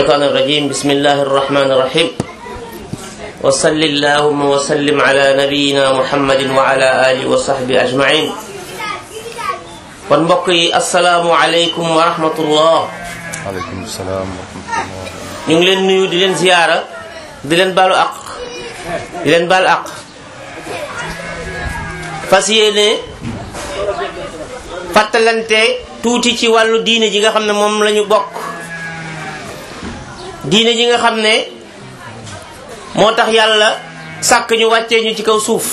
الشيطان الرجيم بسم الله الرحمن الرحيم وصل اللهم وسلم على نبينا محمد وعلى آله وصحبه أجمعين kon mbokk yi asalaamualeykum wa rahmatullah aleykum salaam wa rahmatullah ñu ngi leen nuyu di leen ziyaara di leen baalu aq di leen baal aq fas yéene fàttalante tuuti ci wàllu diine ji nga xam ne moom la ñu bokk diine ji nga xam ne moo tax yàlla sàkk ñu wàccee ñu ci kaw suuf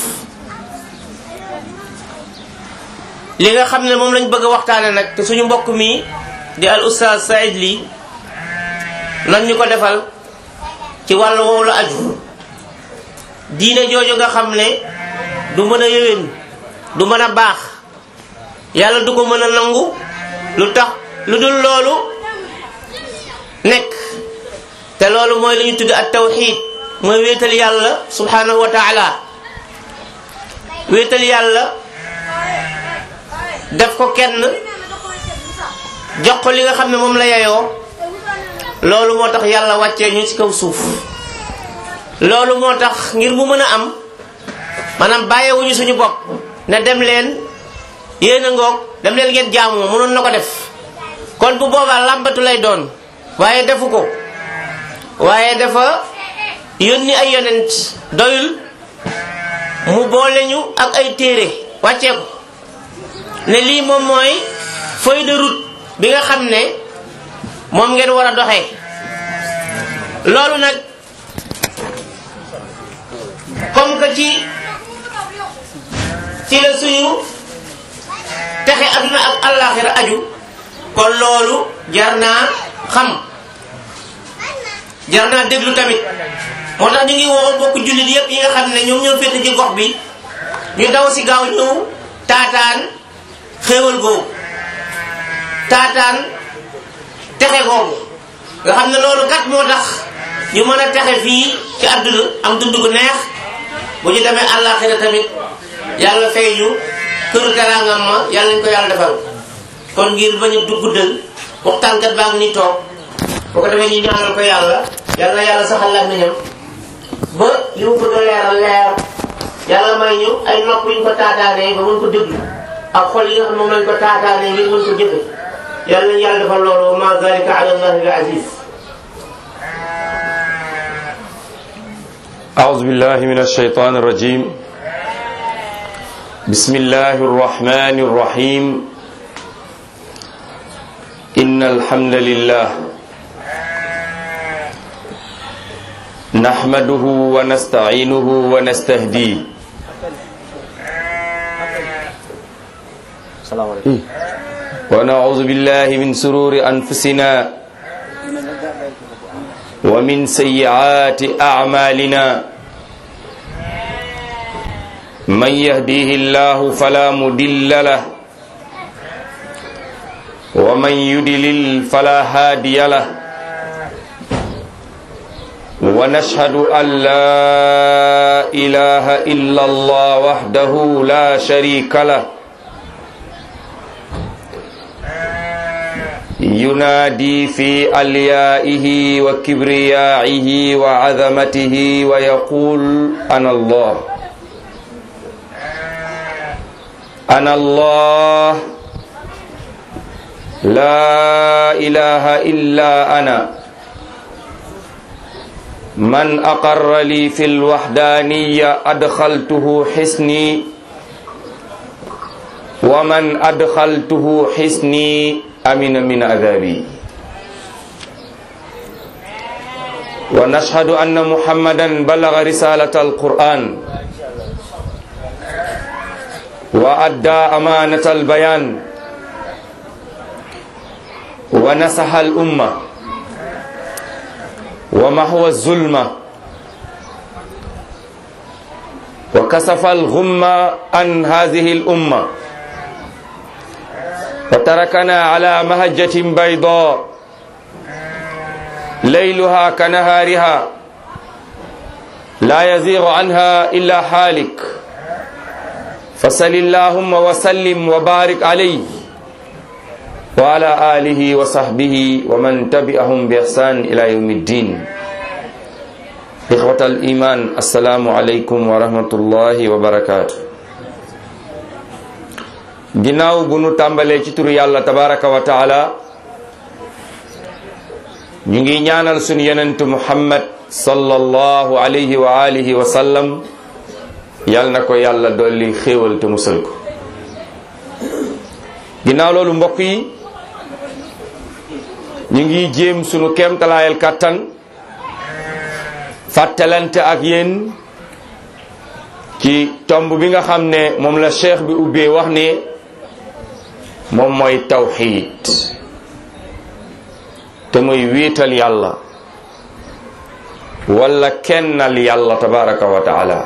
li nga xam ne moom lañ bëgg a waxtaane nag te suñu mbokk mi di al ustaaz Saïd Ly nan ñu ko defal ci wàllu woowu la aju diine jooju nga xam ne du mën a yëwén du mën a baax yàlla du ko mën a nangu lu tax lu dul loolu nekk te loolu mooy li ñu tudd ak tawxid mooy wéetal yàlla subhanahu wa taala wéetal yàlla def ko kenn jox ko li nga xam ne moom la yeyoo loolu moo tax yàlla wàccee ñu ci kaw suuf loolu moo tax ngir mu mën a am maanaam bàyyiwuñu suñu bopp ne dem leen yéen a ngoog dem leen ngeen jaamu mënoon na ko def kon bu boobaa làmbatu lay doon waaye defu ko waaye dafa yónni ay yonent doyul mu boole ñu ak ay téere wàccee ko ne lii moom mooy feuille de route bi nga xam ne moom ngeen war a doxee loolu nag comme que ci ci la suñu texe aduna ak àllaaxira aju kon loolu jar naa xam jar naa déglu tamit moo tax ñu ngi woo mbokk jullit yépp yi nga xam ne ñoom ñoo féete ci gox bi ñu daw si gaaw ñëw taataan xéewal googu taataan texe googu nga xam ne loolu kat moo tax ñu mën a texe fii ci àdduna am dund gu neex bu ñu demee àllaaxira tamit yàlla fay ñu këru teraangam ma yàlla ñu ko yàlla defal kon ngir bañ a guddal waxtaankat baa ngi ni toog boo ko defee ñu ñaanal ko yàlla yàlla yàlla saxal la nañam ba li mu bëgg a leeral leer yàlla may ñu ay nopp yu ñu ko taataanee ba mën ko déglu ak xol yi nga xam moom lañ ko taataanee ngir mën ko jëfe yàlla nañu yàlla defal loolu wa ma zalika ala allahi bi aziz أعوذ بالله من الشيطان الرجيم بسم الله الرحمن الرحيم إن الحمد لله نحمده ونستعينه ونستهديه ونعوذ بالله من سرور أنفسنا ومن سيئات أعمالنا من يهديه الله فلا مدل له ومن يدلل فلا هادي له ونشهد أن لا إله إلا الله وحده لا شريك له ينادي في أليائه وكبريائه وعظمته ويقول أنا الله أنا الله لا إله إلا أنا من أقر لي في الوحدانية أدخلته حسني ومن أدخلته حسني أمن من عذابي ونشهد أن محمدا بلغ رسالة القرآن وأدى أمانة البيان ونصح الأمة ومحو الظلمة وكسف الغمة عن هذه الأمة وتركنا على مهجة بيضاء ليلها كنهارها لا يزيغ عنها إلا حالك فصل اللهم وسلم وبارك عليه wa ala alihi wa sahbihi wa man tabi'ahum bi ihsan ila yawmi ddin إخوة الإيمان السلام عليكم ورحمة الله وبركاته ginnaaw bu nu tàmbalee ci turu yàlla tabaraka wa taala ñu ngi ñaanal sunu yonentu muhammad sallallahu alayhi wa alihi wa sallam yal na ko yàlla dolli xéewal te musal ko ginnaaw loolu mbokk yi ñu ngi jéem sunu kéemtalaayal kàttan fàttalante ak yéen ci tomb bi nga xam ne moom la cheikh bi ubbee wax ne moom mooy tawxiid te muy wiital yàlla wala kennal yàlla tabaraka wa taala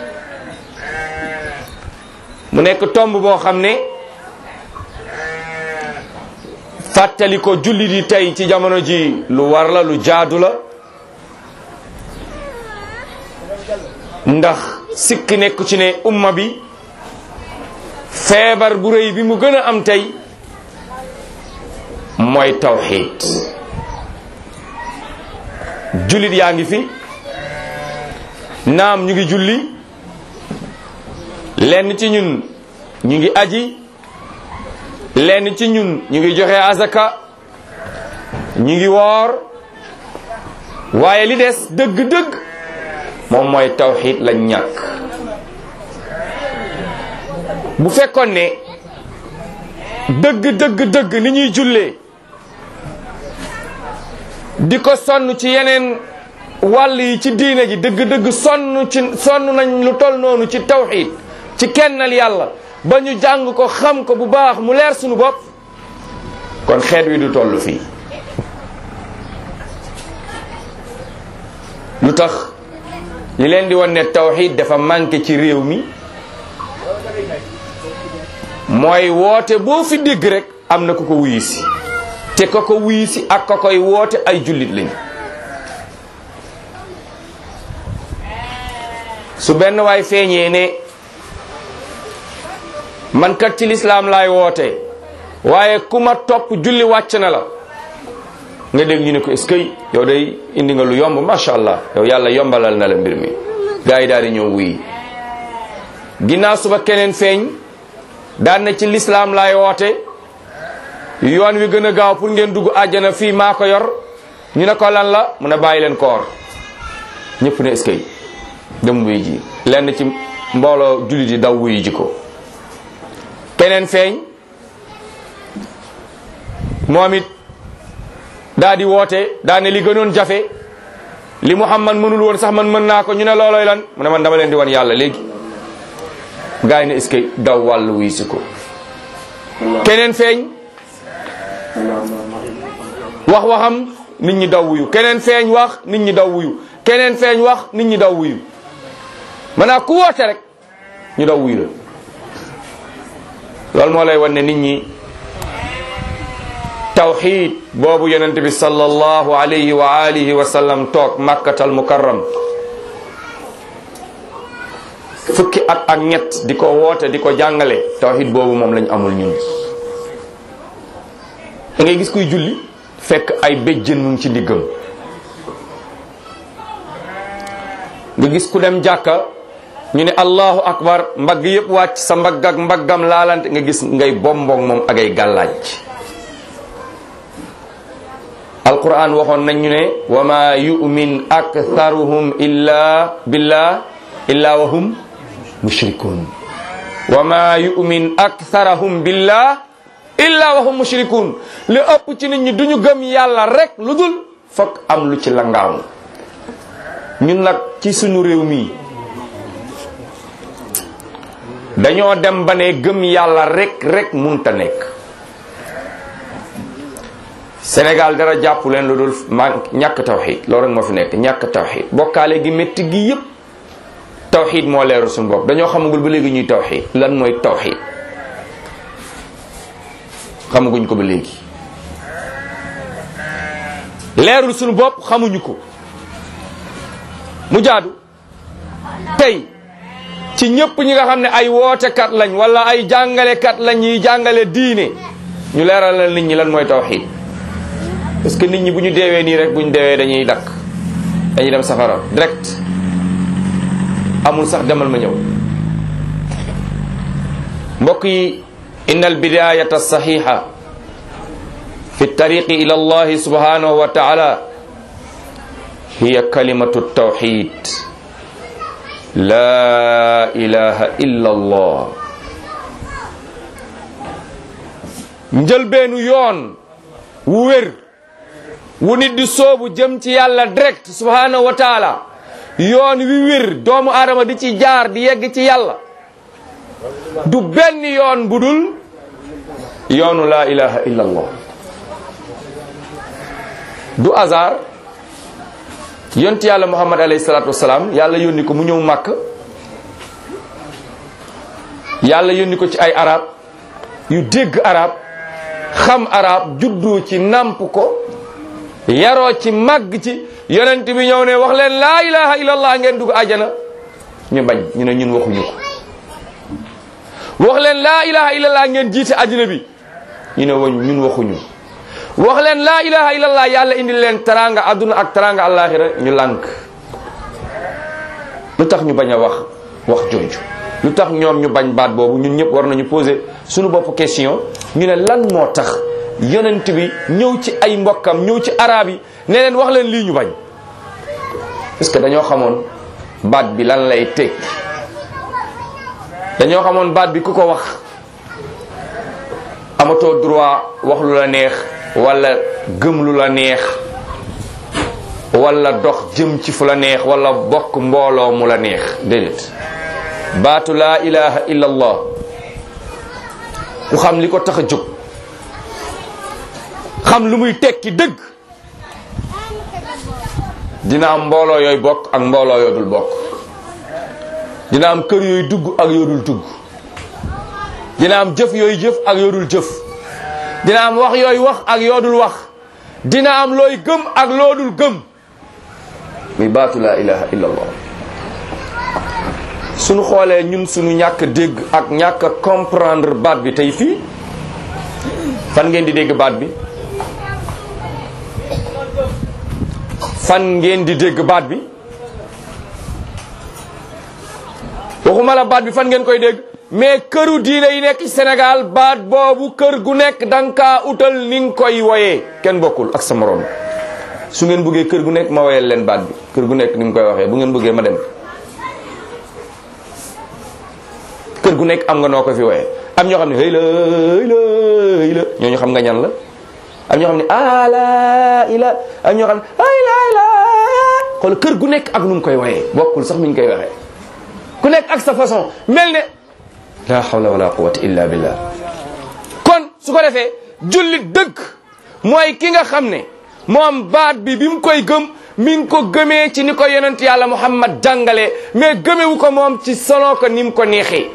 mu nekk tomb boo xam ne fàttali ko julli di tey ci jamono ji lu war la lu jaadu la ndax sikk nekk ci ne umma bi feebar bu rëy bi mu gën a am tey mooy tawxiid jullit yaa ngi fi naam ñu ngi julli lenn ci ñun ñu ngi aji lenn ci ñun ñu ngi joxe azaka ñu ngi woor waaye li des dëgg-dëgg moom mooy tawxiid lañ ñàkk bu fekkoon ne dëgg dëgg dëgg ni ñuy jullee di ko sonn ci yeneen wàll yi ci diine ji dëgg dëgg sonn ci sonn nañ lu tol noonu ci tawxiid ci kennal yàlla ba ñu jàng ko xam ko bu baax mu leer sunu bopp kon xeet wi du toll fii lu tax li leen di wan ne tawxiid dafa manqué ci réew mi mooy woote boo fi dégg rek am na ku ko wuyu si te ko ko wuyu si ak ko koy woote ay jullit lañu su benn waay feeñee ne man kat ci lislaam laay woote waaye ku ma topp julli wàcc na la nga dégg ñu ne ko est-ce que yow day indi nga lu yomb macha allah yow yàlla yombalal na la mbir mi gars yi daal di ñëw wuyi ginnaaw suba keneen feeñ daan na ci lislaam laay woote yoon wi gën a gaaw pour ngeen dugg àjjana fii maa ko yor ñu ne ko lan la mu ne bàyyi leen koor ñëpp ne est-ce que dem wuyi ji lenn ci mbooloo jullit yi daw wuyi ji ko keneen feeñ moom it daa di woote daa ne li gënoon jafe li Muhammad mënul woon sax man mën naa ko ñu ne looloy lan mu ne man dama leen di wan yàlla léegi gars yi ne est-ce que daw wàll wuy si ko keneen feeñ wax waxam nit ñi daw wuyu keneen feeñ wax nit ñi daw wuyu keneen feeñ wax nit ñi daw wuyu maanaam ku woote rek ñu daw wuyu la loolu moo lay wan ne nit ñi tawxid boobu yonent bi sallallahu alayhi wa alihi wa sallam toog makkatal mukarram fukki at ak ñett di ko woote di ko jàngale tawxid boobu moom lañ amul ñun da ngay gis kuy julli fekk ay béjjën mu ngi ci ndiggam nga gis ku dem jàkka ñu ne allahu akbar mbagg yëpp wàcc sa mbagg ak mbaggam laalante nga gis ngay bombong moom ak ay gàllaaj alquran waxoon nañ ñu ne wa ma yu'min aktharuhum illa billah illa wa hum mushrikun wa ma yu'min aktharuhum billah illa wa hum mushrikun li ëpp ci nit ñi duñu gëm yàlla rek lu dul fokk am lu ci langaamu ñun nag ci suñu réew mi dañoo dem ba ne gëm yàlla rek rek munta nekk Sénégal dara jàpp leen lu dul man ñàkk tawxid loolu rek moo fi nekk ñàkk tawxid bokkaale gi métti gi yépp tawxid moo leeru suñu bopp dañoo xamagul ba léegi ñuy tawxid lan mooy tawxid xamaguñ ko ba léegi leerul suñu bopp xamuñu ko mu jaadu tey ci ñëpp ñi nga xam ne ay wootekat lañ wala ay jàngalekat lañ ñuy jàngale diine ñu leeralal nit ñi lan mooy tawxid parce que nit ñi bu ñu deewee nii rek bu ñu deewee dañuy dakk dañuy dem safara direct amul sax demal ma ñëw mbokk yi inna albidayata saxixa fi tariqi ila allahi subhanahu wa taala hiya kalimatu tawxid la ilaha illa allah njëlbeenu yoon wu wér wu nit di soobu jëm ci yàlla direct subhanahu wa taala yoon wi wér doomu aadama di ci jaar di yegg ci yàlla du benn yoon bu dul yoonu laa ilaha illa allah du hasard yont yàlla muhammad alayhi salatu wasalaam yàlla yónni ko mu ñëw màkk yàlla yónni ko ci ay arab yu dégg arab xam arab juddu ci namp ko yaroo ci màgg ci yonent bi ñëw ne wax leen laa ilaha illallah ngeen dugg ajana ñu bañ ñu ne ñun waxuñu ko wax leen laa ilaha illallah ngeen jiite àddina bi ñu ne woñ ñun waxuñu wax leen laa ilaha illallah yàlla indi leen taranga adduna ak taranga alaxira ñu lànk lu tax ñu bañ a wax wax jooju lu tax ñoom ñu bañ baat boobu ñun ñëpp war nañu poser suñu bopp question ñu ne lan moo tax yonent bi ñëw ci ay mbokkam ñëw ci arab yi ne leen wax leen lii ñu bañ parce que dañoo xamoon baat bi lan lay teg dañoo xamoon baat bi ku ko wax amatoo droit wax lu la neex wala gëm lu la neex wala dox jëm ci fu la neex wala bokk mbooloo mu la neex déedéet baatu laa ilaha illa allah ku xam li ko tax a jóg xam lu muy tekki dëgg dina am mbooloo yooyu bokk ak mbooloo yoo dul bokk dina am kër yooyu dugg ak yoo dul dugg dina am jëf yooyu jëf ak yoo dul jëf dina am wax yooyu wax ak yoo dul wax dina am looy gëm ak loo dul gëm muy baatu laa ilaha illa allah suñu xoolee ñun suñu ñàkk dégg ak ñàkk comprendre baat bi tey fii fan ngeen di dégg baat bi fan ngeen di dégg baat bi waxuma la baat bi fan ngeen koy dégg mais këru diine yi nekk ci Sénégal baat boobu kër gu nekk danga kaa utal ni nga koy woyee kenn bokkul ak sa morom su ngeen bëggee kër gu nekk ma woyal leen baat bi kër gu nekk ni mu koy waxee bu ngeen bëggee ma dem kër gu nekk am nga noo ko fi woyee am ñoo xam ne hëy la hëy la hëy la ñooñu xam nga ñan la am ñoo xam ne ala ila am ñoo xam ne ay la la xool kër gu nekk ak nu mu koy woyee bokkul sax mi ñu koy waxee ku nekk ak sa façon mel ne la hawla wala quwwata illa billah kon su ko defee jullit dëgg mooy ki nga xam ne moom baat bi bi mu koy gëm mi ngi ko gëmee ci ni ko yonent yàlla muhammad jàngale mais gëmewu ko moom ci solo ko ni mu ko neexee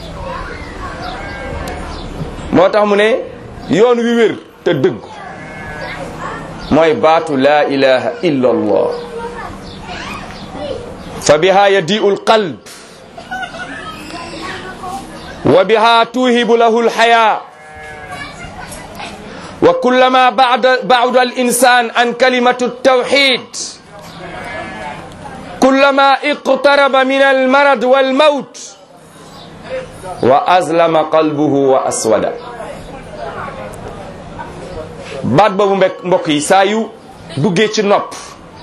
moo tax mu ne yoon wi wér te dëgg mooy baatu laa ilaha illa allah fa biha yadiu alqalb wa biha tuhibu lahu alhaya wa kullama ba'da ba'da al-insan an kalimatu at-tawhid kullama iqtaraba min al-marad wal-maut wa azlama qalbuhu wa aswada baat boobu mbek mbokk yi saa yu duggee ci nopp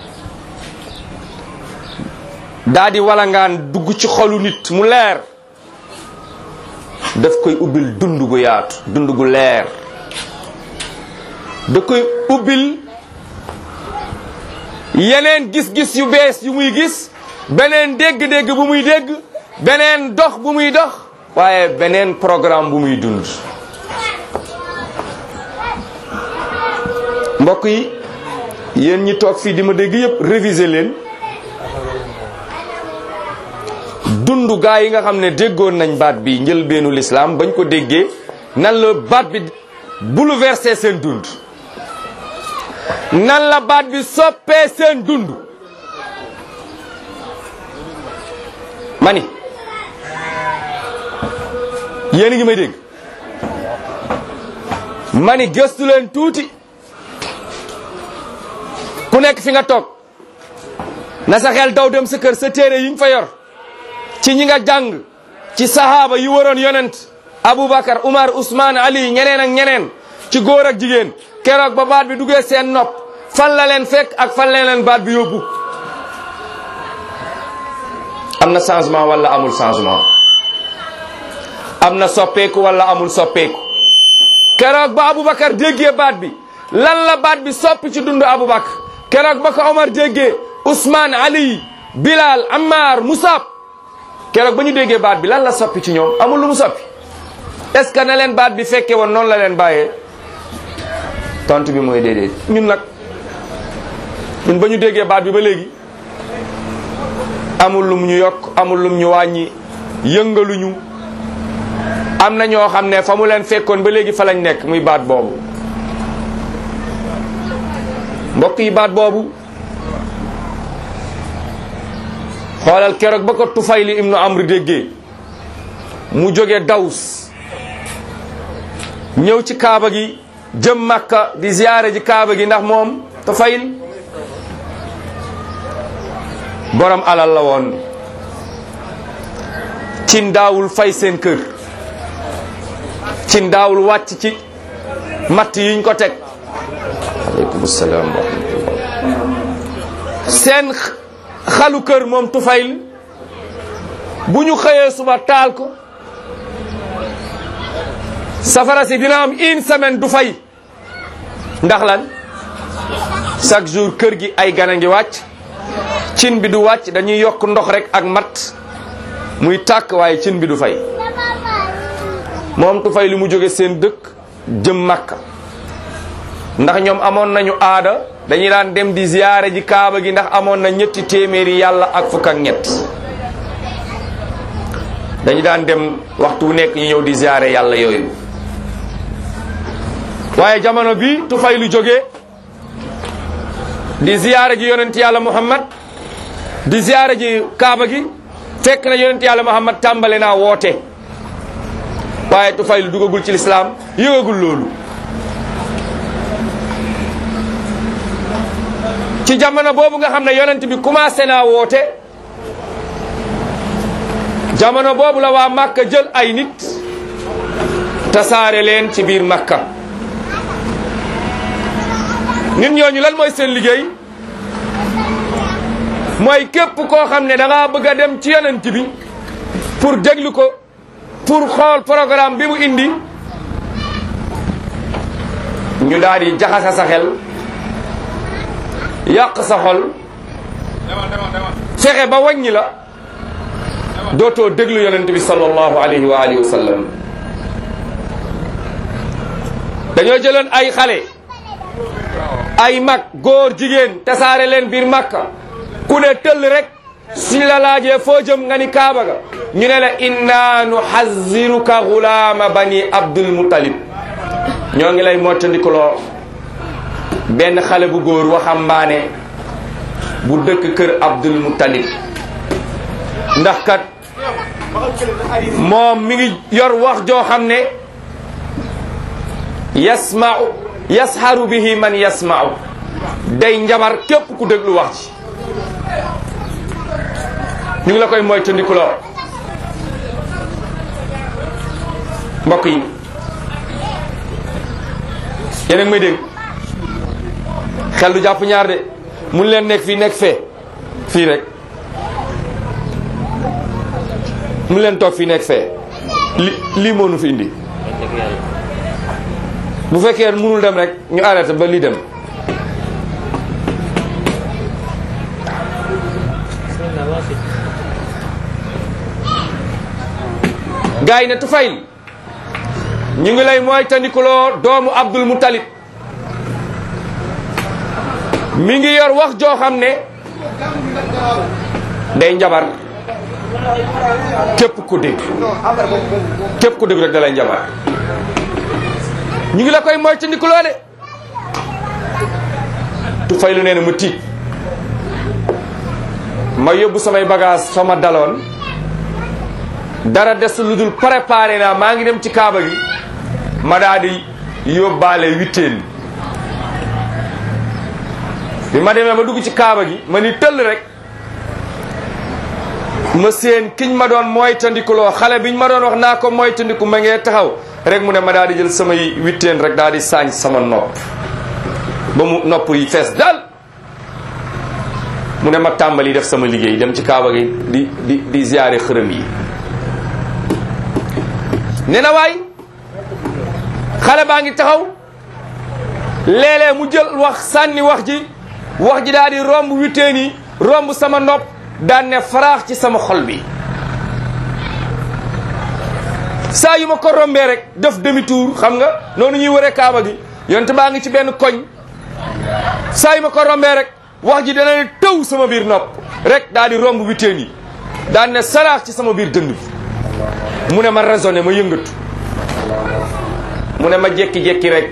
daa di walangaan dugg ci xolu nit mu leer daf koy ubbil dund gu yaatu dund gu leer da koy ubbil yeneen gis-gis yu bees yu muy gis beneen dégg-dégg bu muy dégg beneen dox bu muy dox waaye beneen programme bu muy dund mbokk yi yéen ñi toog fii di ma dégg yépp réviser leen dund gaa yi nga xam ne déggoon nañ baat bi njëlbeenu lislaam bañ ko déggee nan la baat bi bouleversé seen dund nan la baat bi soppee seen dund mani yéen a ngi may dégg mani gëstu leen tuuti ku nekk fi nga toog na sa xel daw dem sa kër sa téere yi nga fa yor ci ñi nga jàng ci sahaaba yi waroon yonent Aboubacar Umar Ousmane Ali ñeneen ak ñeneen ci góor ak jigéen keroog ba baat bi duggee seen nopp fan la leen fekk ak fan la leen baat bi yóbbu am na changement wala amul changement am na soppeeku wala amul soppeeku keroog ba Aboubacar déggee baat bi lan la baat bi soppi ci dundu Aboubacar keroog ba ko Omar déggee Ousmane Ali Bilal Ammar Musab keroog ba ñu déggee baat bi lan la soppi ci ñoom amul lu mu soppi est-ce que na leen baat bi fekke woon noonu la leen bàyyee tontu bi mooy déedéet ñun nag ñun ba ñu déggee baat bi ba léegi amul lum ñu yokk amul lum ñu wàññi yëngaluñu am na ñoo xam ne fa mu leen fekkoon ba léegi fa lañ nekk muy baat boobu mbokk yi baat boobu xoolal keroog ba ko Tufayli ibnu Amr déggee mu jóge Daws ñëw ci kaaba gi jëm Makka di ziyaare ji kaaba gi ndax moom Tufayl borom alal la woon cin daawul fay seen kër cin daawul wàcc ci matt yiñ ko teg aleykum salaam wa rahmatullah seen xalu kër moom Tufayl bu ñu xëyee suba taal ko safara si dina am une semaine du fay ndax lan chaque jour kër gi ay gana ngi wàcc cin bi du wàcc dañuy yokk ndox rek ak mat muy tàkk waaye cin bi du fay moom tu fay li mu jóge seen dëkk jëm Makka ndax ñoom amoon nañu aada dañuy daan dem di ziyaare ji kaaba gi ndax amoon na ñetti téeméeri yàlla ak fukk ak ñett dañu daan dem waxtu wu nekk ñu ñëw di ziyaare yàlla yooyu waaye jamono bi tu fay lu jóge di ziyaare ji yonent yàlla Muhammad di ziyaare ji kaaba gi fekk na yonent yàlla Muhammad tàmbale naa woote waaye tu fay lu dugagul ci lislaam yëgagul loolu ci jamono boobu nga xam ne yonent bi commencé naa woote jamono boobu la waa Makka jël ay nit tasaare leen ci biir Makka nit ñooñu lan mooy seen liggéey mooy képp koo xam ne da ngaa bëgg a dem ci yonent bi pour déglu ko pour xool programme bi mu indi ñu daal di jaxasa sa xel yàq sa xol fexe ba wàññi la dootoo déglu yonent bi sallallahu alayhi wa alihi wa sallam dañoo jëloon ay xale ay mag góor jigéen tasaare leen biir makka ku ne tëll rek suñ la laajee foo jëm nga ni kaaba ga ñu ne la inna nuhaziruka gulaama bani abdul muttalib ñoo ngi lay mottandikuloo benn xale bu góor waxambaane bu dëkk kër abdul muttalib ndax kat moom mi ngi yor wax joo xam ne yasma'u yasharu bihi man yasma'u day njabar képp ku déglu wax ci ñu ngi la koy moytandikuloo mbokk yi yéen a ngi may dégg xel du jàpp ñaar de mun leen nekk fii nekk fee fii rek mun leen toog fii nekk fee li lii moo nu fi indi bu fekkee mënul dem rek ñu arrêté ba lii dem gars yi ne Tufayl ñu ngi lay mooy tandikuloo doomu Abdul Muttalib mi ngi yor wax joo xam ne day njabar képp ku dégg képp ku dégg rek da lay njabar ñu ngi la koy mooy tandikuloo de Tufaylu nee na mu tiit ma yóbbu samay bagage fa ma daloon dara des lu dul préparé naa maa ngi dem ci kaaba gi ma daa di yóbbaale witteen bi ma demee ba dugg ci kaaba gi ma ni tëll rek ma seen kiñ ma doon moytandikuloo xale biñ ma doon wax naa ko moytandiku ma ngee taxaw rek mu ne ma daal di jël samay witteen rek daal di saañ sama nopp ba mu nopp yi fees dal mu ne ma tàmbali def sama liggéey dem ci kaaba gi di di di ziyaare xërëm yi ne na waay xale baa ngi taxaw léeg-léeg mu jël wax sànni wax ji wax ji daal di romb witteen yi romb sama nopp daan ne faraax ci sama xol bi saa yu ma ko rombee rek def demi tour xam nga noonu ñuy wëree kaaba gi yonte baa ngi ci benn koñ saa yu ma ko rombee rek wax ji dana ne tëw sama biir nopp rek daal di romb witteen yi daan ne saraax ci sama biir dënd bi mu ne ma raisonné ma yëngatu mu ne ma jekki-jekki rek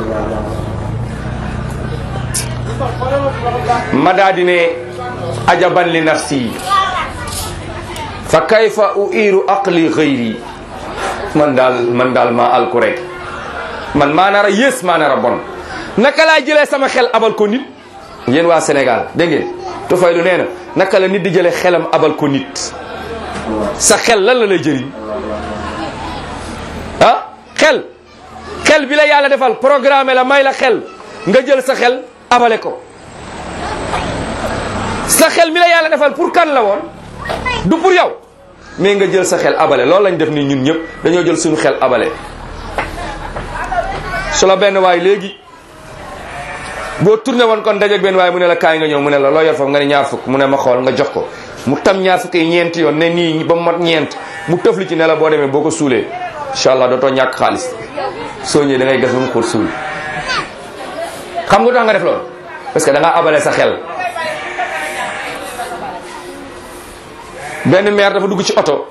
ma daa di ne ajaban li nafsi fa kayfa uiru aqli xëyri man daal man daal maa alku rek man maa nar a yées maa nar a bon naka laa jëlee sama xel abal ko nit yéen waa Sénégal dégg ngeen tufay lu nee na naka la nit di jëlee xelam abal ko nit sa xel lan la lay jëriñ ah xel xel bi la yàlla defal programme la may la xel nga jël sa xel abale ko sa xel mi la yàlla defal pour kan la woon du pour yow mais nga jël sa xel abale loolu lañ def ni ñun ñëpp dañoo jël suñu xel abale su la benn waay léegi boo tourné woon kon dajeeg benn waay mu ne la kaay nga ñëw mu ne la loo yor foofu nga ne ñaar fukk mu ne ma xool nga jox ko mu tam ñaar fukk yi ñeenti yoon ne nii ba mu mat ñeent mu tëfli ci ne la boo demee boo ko suulee incha allah dootoo ñàkk xaalis soo ñëwee da ngay gas ba mu xóot suul xam nga tax nga def loolu parce que da ngaa abale sa xel benn maire dafa dugg ci oto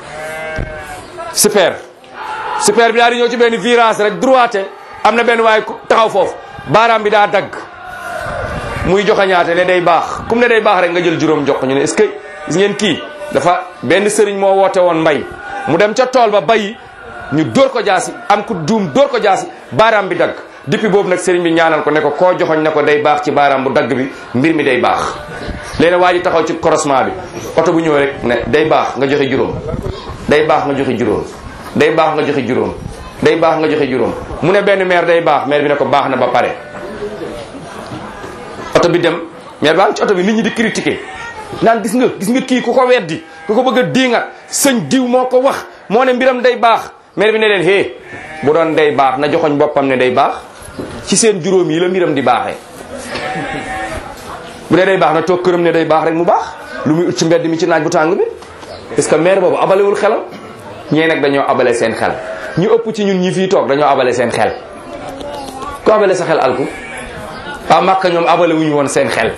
super super bi daal di ñëw ci benn virage rek droite am na benn waay taxaw foofu baaraam bi daa dagg muy joxañaate ne day baax comme ne day baax rek nga jël juróom jox ñu ne est-ce que gis ngeen kii dafa benn sëriñ moo woote woon mbay mu dem ca tool ba bayi ñu dóor ko jaasi am ku duum dóor ko jaasi baaraam bi dagg depuis boobu nag sëriñ bi ñaanal ko ne ko koo joxoñ ne ko day baax ci baaraam bu dagg bi mbir mi day baax léegi waa ji taxaw ci croisement bi oto bu ñëw rek ne day baax nga joxe juróom day baax nga joxe juróom day baax nga joxe juróom day baax nga joxe juróom mu ne benn maire day baax maire bi ne ko baax na ba pare oto bi dem maire baa ngi ci oto bi nit ñi di critiquer naan gis nga gis nga kii ku ko weddi ku ko bëgg a diingat sëñ diw moo ko wax moo ne mbiram day baax maire bi ne leen hé bu doon day baax na joxoñ boppam ne day baax ci seen juróom yi la mbiram di baaxee bu dee day baax na toog këram ne day baax rek mu baax lu muy ut ci mbedd mi ci naaj bu tàng bi parce que maire boobu abalewul xelam ñee nag dañoo abale seen xel ñu ëpp ci ñun ñi fii toog dañoo abale seen xel ku abale sa xel alku waa Màkka ñoom abale wuñu woon seen xel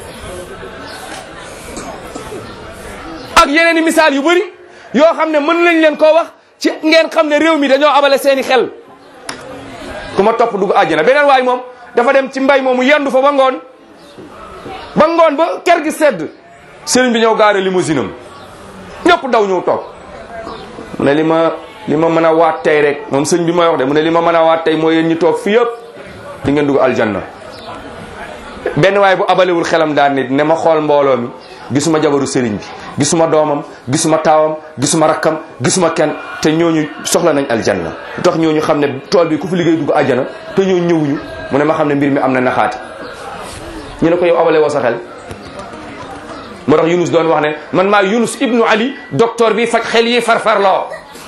ak yeneen i misaal yu bëri yoo xam ne mën lañ leen koo wax ci ngeen xam ne réew mi dañoo abale seeni xel ku ma topp dugg àjjana beneen waay moom dafa dem ci mbay moomu yendu fa ba ngoon ba ngoon ba ker gi sedd sëriñ bi ñëw gaare limousine am ñëpp daw ñëw toog mu ne li ma li ma mën a waat tey rek moom sëñ bi may wax de mu ne li ma mën a waat tey mooy yéen ñi toog fii yëpp di ngeen dugg aljanna benn waay bu abalewul xelam daan nit ne ma xool mbooloo mi gisuma jabaru sëriñ bi gisuma doomam gisuma taawam gisuma rakkam gisuma kenn te ñooñu soxla nañ aljanna lu tax ñooñu xam ne tool bi ku fi liggéey dugg aljana te ñooñu ñëwuñu mu ne ma xam ne mbir mi am na naxaati ñu ne ko yow abale woo sa xel moo tax Yunus doon wax ne man maa Yunus ibnu Ali docteur bi faj xel yi farfarloo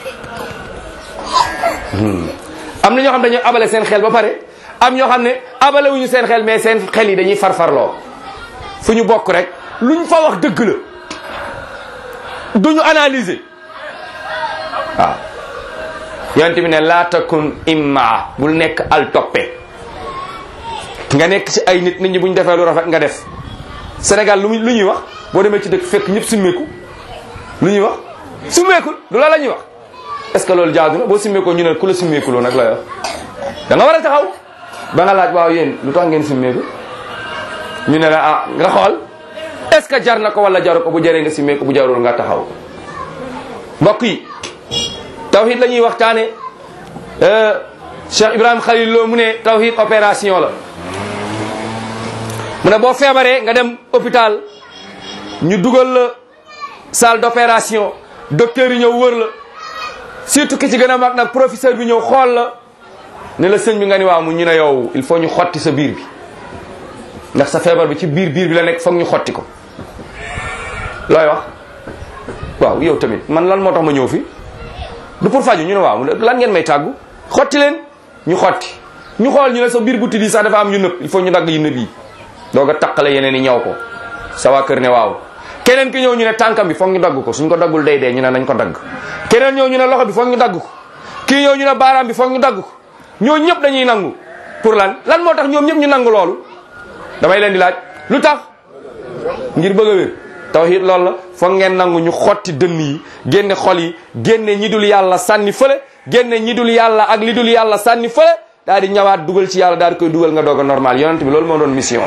am na ñoo xam dañoo abale seen xel ba pare am ñoo xam ne abale wuñu seen xel mais seen xel yi dañuy farfarloo fu ñu bokk rek luñ fa wax dëgg la duñu analyser waaw yonent bi ne laa takun imma bul nekk al toppe nga nekk ci ay nit nit ñi buñ defee lu rafet nga def Sénégal lu lu ñuy wax boo demee ci dëkk fekk ñëpp simmeeku lu ñuy wax simmeekul du la la ñuy wax est-ce que loolu jaadu na boo simmeekoo ñu ne ku la simmeekuloo nag lay wax da nga war a taxaw ba nga laaj waaw yéen lu tax ngeen simmeeku ñu ne la ah nga xool est-ce que jar na ko wala jaru ko bu jaree nga simmeeku bu jarul nga taxaw mbokk yi tawhid la ñuy waxtaane Cheikh Ibrahim Khalil Lo mu ne tawhid opération la mu ne boo feebaree nga dem hôpital ñu dugal la salle d'opération docteur yi ñëw wër la surtout ki ci gën a mag nag professeur bi ñëw xool la ne la sëñ bi nga ni waaw mu ñu ne yow il faut ñu xotti sa biir bi ndax sa feebar bi ci biir biir bi la nekk foog ñu xotti ko looy wax waaw yow tamit man lan moo tax ma ñëw fi du pour faju ñu ne waaw lan ngeen may tàggu xotti leen ñu xotti ñu xool ñu ne sa biir bu tiddi sax dafa am yu nëb il faut ñu dagg yu nëb yi doog a taqale yeneen yi ñaw ko sa waa kër ne waaw keneen ki ñëw ñu ne tànkam bi foog ñu dagg ko suñ ko daggul day dee ñu ne nañ ko dagg keneen ñëw ñu ne loxo bi foog ñu dagg ko kii ñëw ñu ne baaraam bi foog ñu dagg ko ñoo ñëpp dañuy nangu pour lan lan moo tax ñoom ñëpp ñu nangu loolu damay leen di laaj lu tax ngir bëgg a wér tawhid loolu la foog ngeen nangu ñu xotti dënn yi génne xol yi génne ñi dul yàlla sànni fële génne ñi dul yàlla ak li dul yàlla sànni fële daal di ñëwaat dugal ci yàlla daal di koy dugal nga doog a normal yonent bi loolu moo doon mission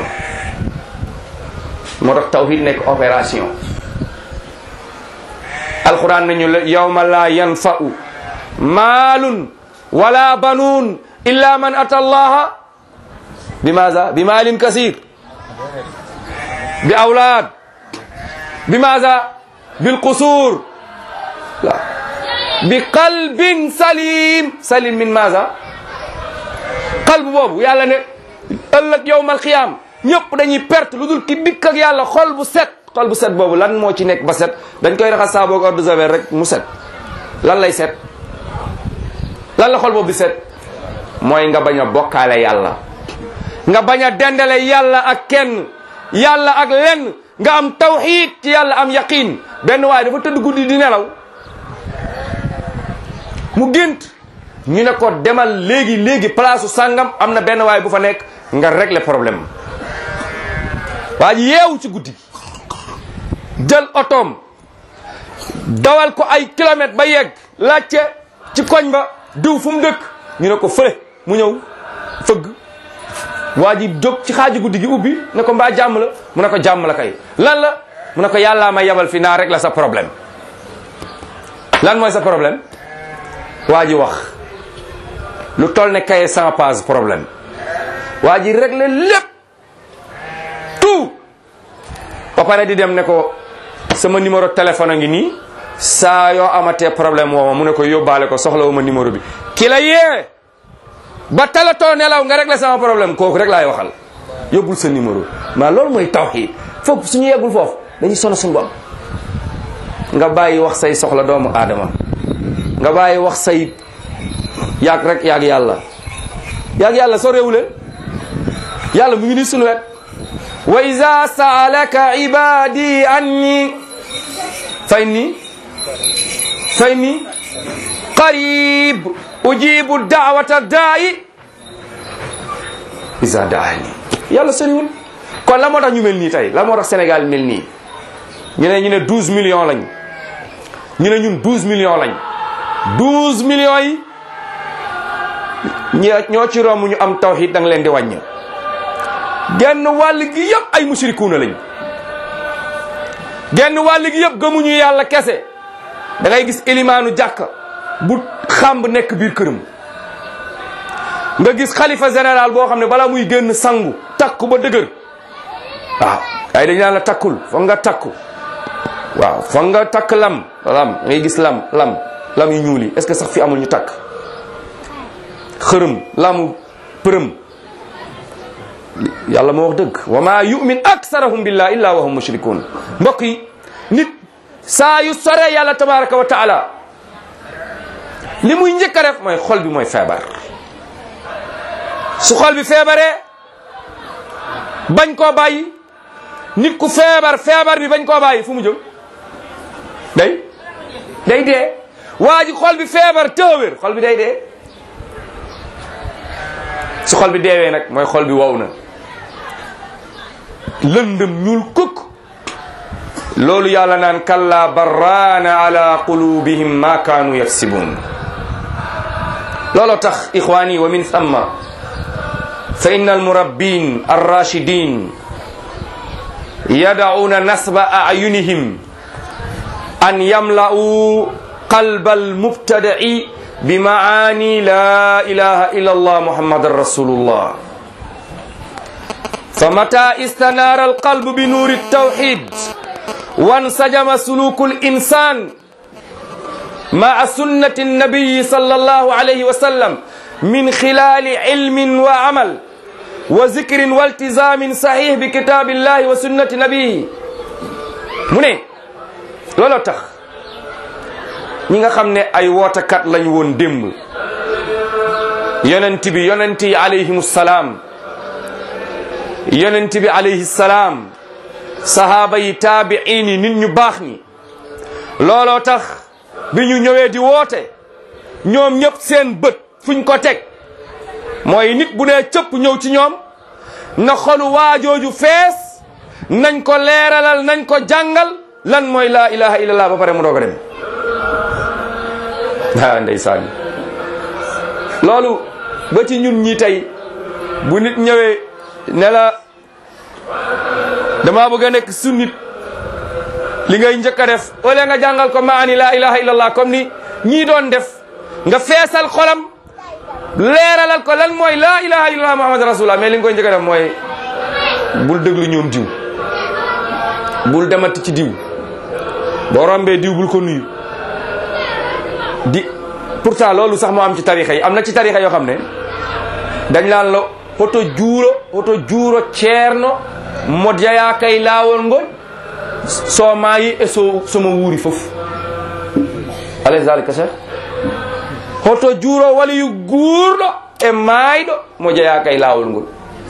moo tax tawhid nekk opération alquran nañu la yawma la yanfa'u maalun wala banuun illa man ata allaha bi maza bi maalin kasir bi awlaad bi maza bil qusur la bi qalbin salim salim min maza qalb boobu yàlla ne ëllëg yowmal qiyaam ñëpp dañuy perte lu dul ki dikk ak yàlla xol bu set xol bu set boobu lan moo ci nekk ba set dañ koy raxas saabu ak eau de javel rek mu set lan lay set lan la xol boobu di set mooy nga bañ a bokkaale yàlla nga bañ a dendale yàlla ak kenn yàlla ak lenn nga am tawxiid ci yàlla am yaqin benn waaye dafa tëdd guddi di nelaw mu gént ñu ne ko demal léegi léegi place sàngam am na benn waaye bu fa nekk nga régler problème waa ji yeewu ci guddi jël otoom dawal ko ay kilomètres ba yegg laajte ci koñ ba diw fu mu dëkk ñu ne ko fële mu ñëw fëgg waa ji jóg ci xaaju guddi gi ubbi ne ko mbaa jàmm la mu ne ko jàmm la kay lan la mu ne ko yàllaa ma yabal fi naa rek la sa problème lan mooy sa problème waa ji wax lu toll ne kaye sans page problème waa ji réglé lépp tout ba pare di dem ne ko sama numéro téléphone a ngi nii saa yoo amatee problème woo ma mu ne ko yóbbaale ko soxla wu ma numéro bi ki la yee ba talatoo nelaw nga réglé sama problème kooku rek laay waxal yóbbul sa numéro maa loolu mooy tawxiid foofu suñu yeggul foofu dañuy sono suñu bopp nga bàyyi wax say soxla doomu aadama nga bàyyi wax say yaag rek yaag yàlla yaag yàlla soo réewuleen yàlla mu ngi nii suñu wet wa iza saalaka ibadi anni fa inni fa inni qarib ujibu daawata daayi iza daani yàlla soriwul kon la moo tax ñu mel nii tey la moo tax Sénégal mel nii ñu ne ñu ne 12 millions lañ ñu ne ñun 12 millions lañ 12 millions yi ñi ñoo ci romb ñu am tawhid da nga leen di wàññi genn wàll gi yëpp ay mushrikuuna lañ genn wàll gi yëpp gëmuñu yàlla kese da ngay gis ilimaanu jàkka bu xamb nekk biir këram nga gis xalifa général boo xam ne bala muy génn sangu takku ba dëgër waaw ay dañ naan la takkul foog nga takku waaw foog nga takk lam lam ngay gis lam lam lam yu ñuul yi est-ce que sax fi amul ñu takk xërëm lamu përëm yàlla moo wax dëgg wa ma yumin aksarahum billah illa wa hum mushrikun mbokk yi nit saa yu sore yàlla tabaraka wa taala li muy njëkk a def mooy xol bi mooy feebar su xol bi feebaree bañ koo bàyyi nit ku feebar feebar bi bañ koo bàyyi fu mu jëm day day dee waa ji xol bi feebar tëwér xol bi day dee su xol bi deewee nag mooy xol bi wow na lëndëm ñuul kukk loolu yàlla naan kalla barraana ala qulubihim ma kaanu yaksibun looloo tax ixwaani wa min thamma fa inna almurabbin arrashidin yad'una nasba a'yunihim an yamla'u qalba almubtada'i bi maani la ilaha illa allah muhammadan rasulullah فمتى استنار القلب بنور التوحيد وانسجم سلوك الإنسان مع سنة النبي صلى الله عليه وسلم من خلال علم وعمل وذكر والتزام صحيح بكتاب الله وسنة نبيه mu ne looloo tax ñi nga xam ne ay wootakat lañ woon démb yonent bi yonent yi alayhimu salaam yonent bi alayhi salaam sahaaba yi taabiin yi nit ñu baax ñi looloo tax bi ñu ñëwee di woote ñoom ñëpp seen bët fuñ ko teg mooy nit bu nee cëpp ñëw ci ñoom na xolu waajooju fees nañ ko leeralal nañ ko jàngal lan mooy laa ilaha illallah ba pare mu doog a dem ah ndeysaan loolu ba ci ñun ñi tey bu nit ñëwee ne la dama bëgg a nekk sunnit li ngay njëkk a def wala nga jàngal ko maani laa ilaha illallah comme ni ñii doon def nga feesal xolam leeralal ko lan mooy laa ilaha illallah muhammad rasulullah mais li nga koy njëkk a def mooy bul déglu ñoom diw bul demati ci diw boo rombee diw bul ko nuyu di pourtant loolu sax moo am ci tarixa yi am na ci tarixa yoo xam ne dañ laan la hoto juuro hoto juuro ceerno mo jeya kay laawol ngol so maayi e so somo wuuri fof alay zalika cheikh hoto juuro waliyu guurɗo e maayɗo mo jeya kay laawol ngol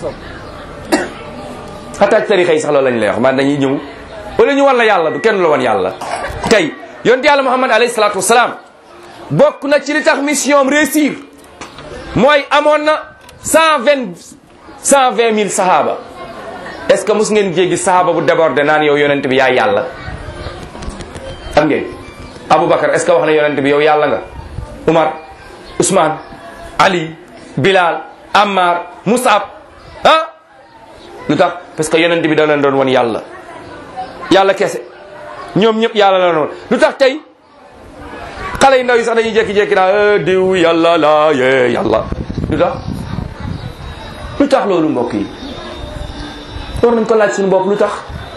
hatta ci tarixa yi sax loolu lañ lay wax man dañuy ñëw wala ñu wan la yàlla du kenn la wan yàlla tey yonent yàlla muhammad alayhi salatu wasalaam bokk na ci li tax mission am réussir mooy amoon na cent vingt cent vingt mille sahaaba est ce que mus ngeen jéggi sahaaba bu débordé naan yow yonent bi yaay yàlla am ngeen aboubacar est ce que wax na yonent bi yow yàlla nga umar ousmane ali bilal ammar musab ah lu tax parce que yonent bi da leen doon won yàlla yàlla kese ñoom ñëpp yàlla la doon lu tax tey xale yu ndaw yi sax dañuy jékki-jékki naa diw yàlla la yee yàlla lu tax lu tax loolu mbokk yi war nañ ko laaj suñu bopp lu tax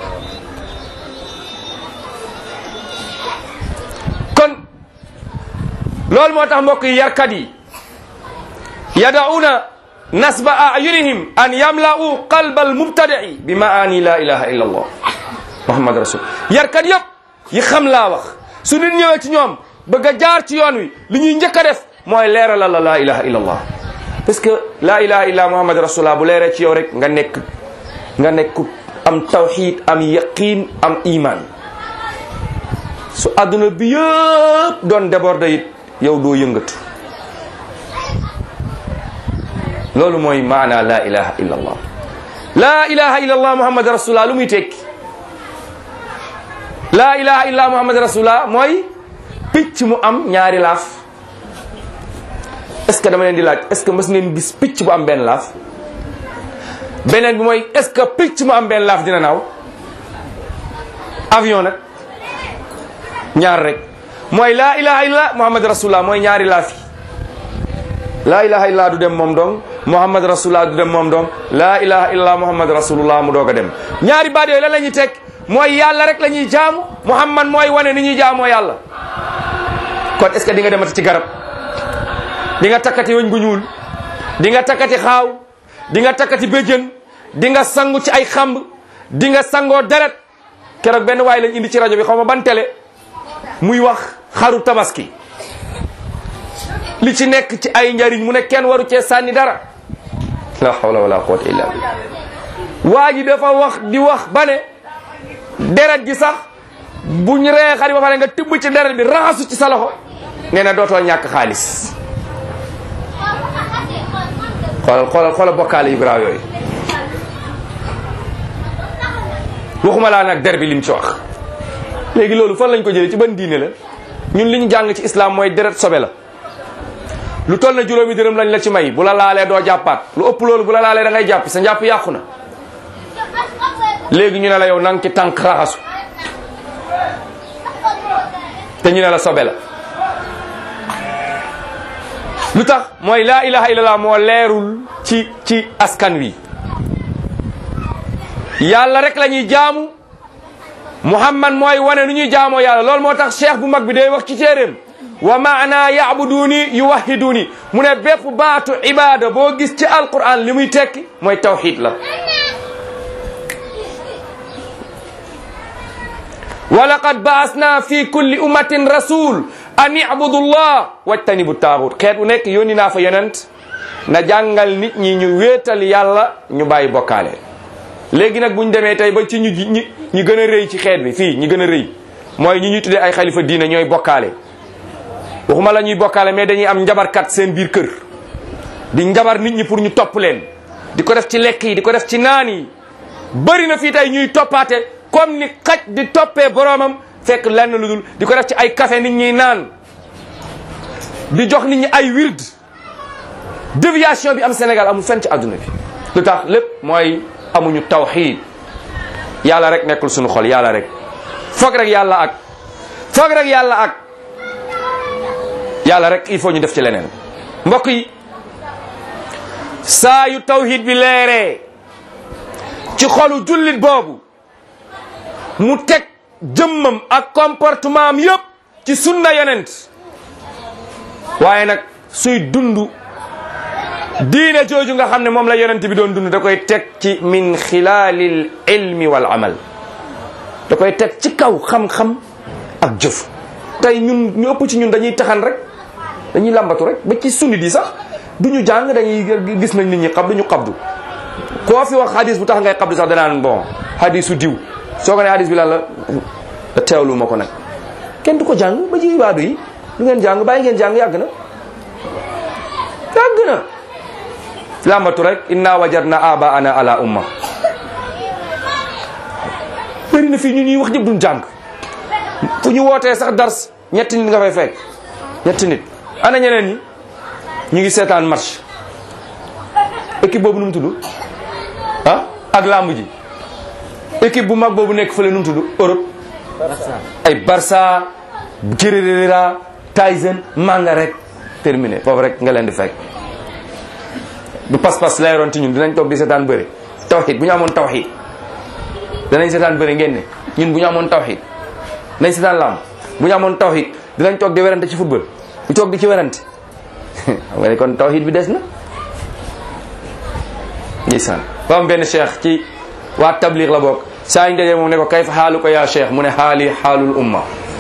kon loolu moo tax mbokk yi yarkat yi yadauna nasba ayunihim an yamla'u qalba almubtadi'i bi maani la ilaha illa allah muhammad rasul yarkat yëpp yi xam laa wax su nit ñëwee ci ñoom bëgg a jaar ci yoon wi li ñuy njëkk a def mooy leeralal la laa ilaha illa allah parce que laa ilaha illa muhammad rasulullah bu leeree ci yow rek nga nekk nga nekk am tawxid am yaqin am iman su adduna bi yëpp doon déborde it yow doo yëngatu loolu mooy maana laa ilaha illa allah laa ilaha illa allah muhammad rasulullah lu muy tekki laa ilaha illa muhammad rasulullah mooy picc mu am ñaari laaf est ce que dama leen di laaj est ce que mës ngeen gis picc bu am benn laaf beneen bi mooy est ce que picc mu am benn laaf dina naaw avion nag ñaar rek mooy laa ilaha illa muhammad rasulullah mooy ñaari laaf yi laa ilaha illa du dem moom dong muhammad rasulullah du dem moom dong laa ilaha illa muhammad rasulullah mu doog a dem ñaari baat yooyu lan la ñuy teg mooy yàlla rek la ñuy jaamu muhammad mooy wane ni ñuy jaamoo yàlla kon est ce que di nga demati ci garab di nga takkati wëñ gu ñuul di nga takkati xaaw di nga takkati béjjën di nga sangu ci ay xamb di nga sangoo deret keroog benn waay lañ indi ci rajo bi xaw ma ban télé muy wax xaru tabaski li ci nekk ci ay njariñ mu ne kenn waru cee sànni dara la hawla wala quwwata illa billah waa ji dafa wax di wax ba ne deret gi sax buñ ree xari ba pare nga tibb ci deret bi raxasu ci sa loxo nee na dootoo ñàkk xaalis xoolal xoolal xoolal bokkaale yu garaaw yooyu waxuma laa nag der bi lim ci wax léegi loolu fan lañ ko jëlee ci ban diine la ñun li ñu jàng ci islam mooy deret sobe la lu toll na juróomi dërëm lañ la ci may bu la laalee doo jàppaat lu ëpp loolu bu la laalee da ngay jàpp sa njàpp yàqu na léegi ñu ne la yow nang ci tànk raxasu te ñu ne la sobe la lu tax mooy laa ilaha illallah moo leerul ci ci askan wi yàlla rek la ñuy jaamu muhammad mooy wane nu ñuy jaamoo yàlla loolu moo tax cheikh bu mag bi day wax ci téeréem wa maana yabuduni yuwahiduni mu ne bépp baatu ibada boo gis ci alquran li muy tekki mooy tawxid la wa laqad baasna fi kulli ummatin rasul an ibudu llah wajtanibu taaxut xeet u nekk yónni naa fa yonent na jàngal nit ñi ñu wéetal yàlla ñu bàyyi bokkaale léegi nag buñ demee tey ba ci ñu ñi ñi gën a rëy ci xeet bi fii ñi gën a rëy mooy ñi ñuy tuddee ay xalifa diine ñooy bokkaale waxuma la ñuy bokkaale mais dañuy am njabarkat seen biir kër di njabar nit ñi pour ñu topp leen di ko def ci lekk yi di ko def ci naan yi bëri na fii tey ñuy toppaate comme ni xaj di toppee boroomam fekk lenn lu dul di ko def ci ay café nit ñi naan di jox nit ñi ay wird déviation bi am Sénégal amul fenn ci àdduna bi lu tax lépp mooy amuñu tawxiid yàlla rek nekkul suñu xol yàlla rek foog rek yàlla ak foog rek yàlla ak yàlla rek il faut ñu def ci leneen mbokk yi saa yu tawxiid bi leeree ci xolu jullit boobu mu teg jëmmam ak comportement am yëpp ci sunna yonent waaye nag suy dund diine jooju nga xam ne moom la yonent bi doon dund da koy teg ci min xilaalil ilmi wal amal da koy teg ci kaw xam-xam ak jëf tey ñun ñu ëpp ci ñun dañuy taxan rek dañuy lambatu rek ba ci sunni di sax du ñu jàng dañuy gis nañ nit ñi xab du ñu xabdu koo fi wax hadis bu tax ngay xabdu sax danaan bon hadisu diw soo ko ne hadis bi lan la teewlu ma ko nag kenn du ko jàng ba ci ibaadu yi du ngeen jàng bàyyi ngeen jàng yàgg na yàgg na lambatu rek inna wajadna abaana ala umma bëri na fii ñu ñuy wax ñëpp duñ jàng fu ñu wootee sax dars ñetti nit nga fay fekk ñetti nit ana ñeneen ñi ñu ngi seetaan match équipe boobu nu mu tudd ah ak lamb ji équipe bu mag boobu nekk fële nu mu tudd Europe ay Barça Guerrera Tyson manga rek terminé foofu rek nga leen di fekk du pas-pas leeroon ci ñun dinañ toog di seetaan bëri tawxid bu ñu amoon tawxid danañ seetaan bëri ngeen ne ñun bu ñu amoon tawxid nañ seetaan lamb bu ñu amoon tawxid dinañ toog di werante ci football ñu toog di ci werante xam nga ne kon tawxid bi des na ndeysaan ba am benn cheikh ci waa tabliq la bokk saa ñu dajee moom ne ko kayfa xaalu ko yaa cheikh mu ne xaali xaalul umma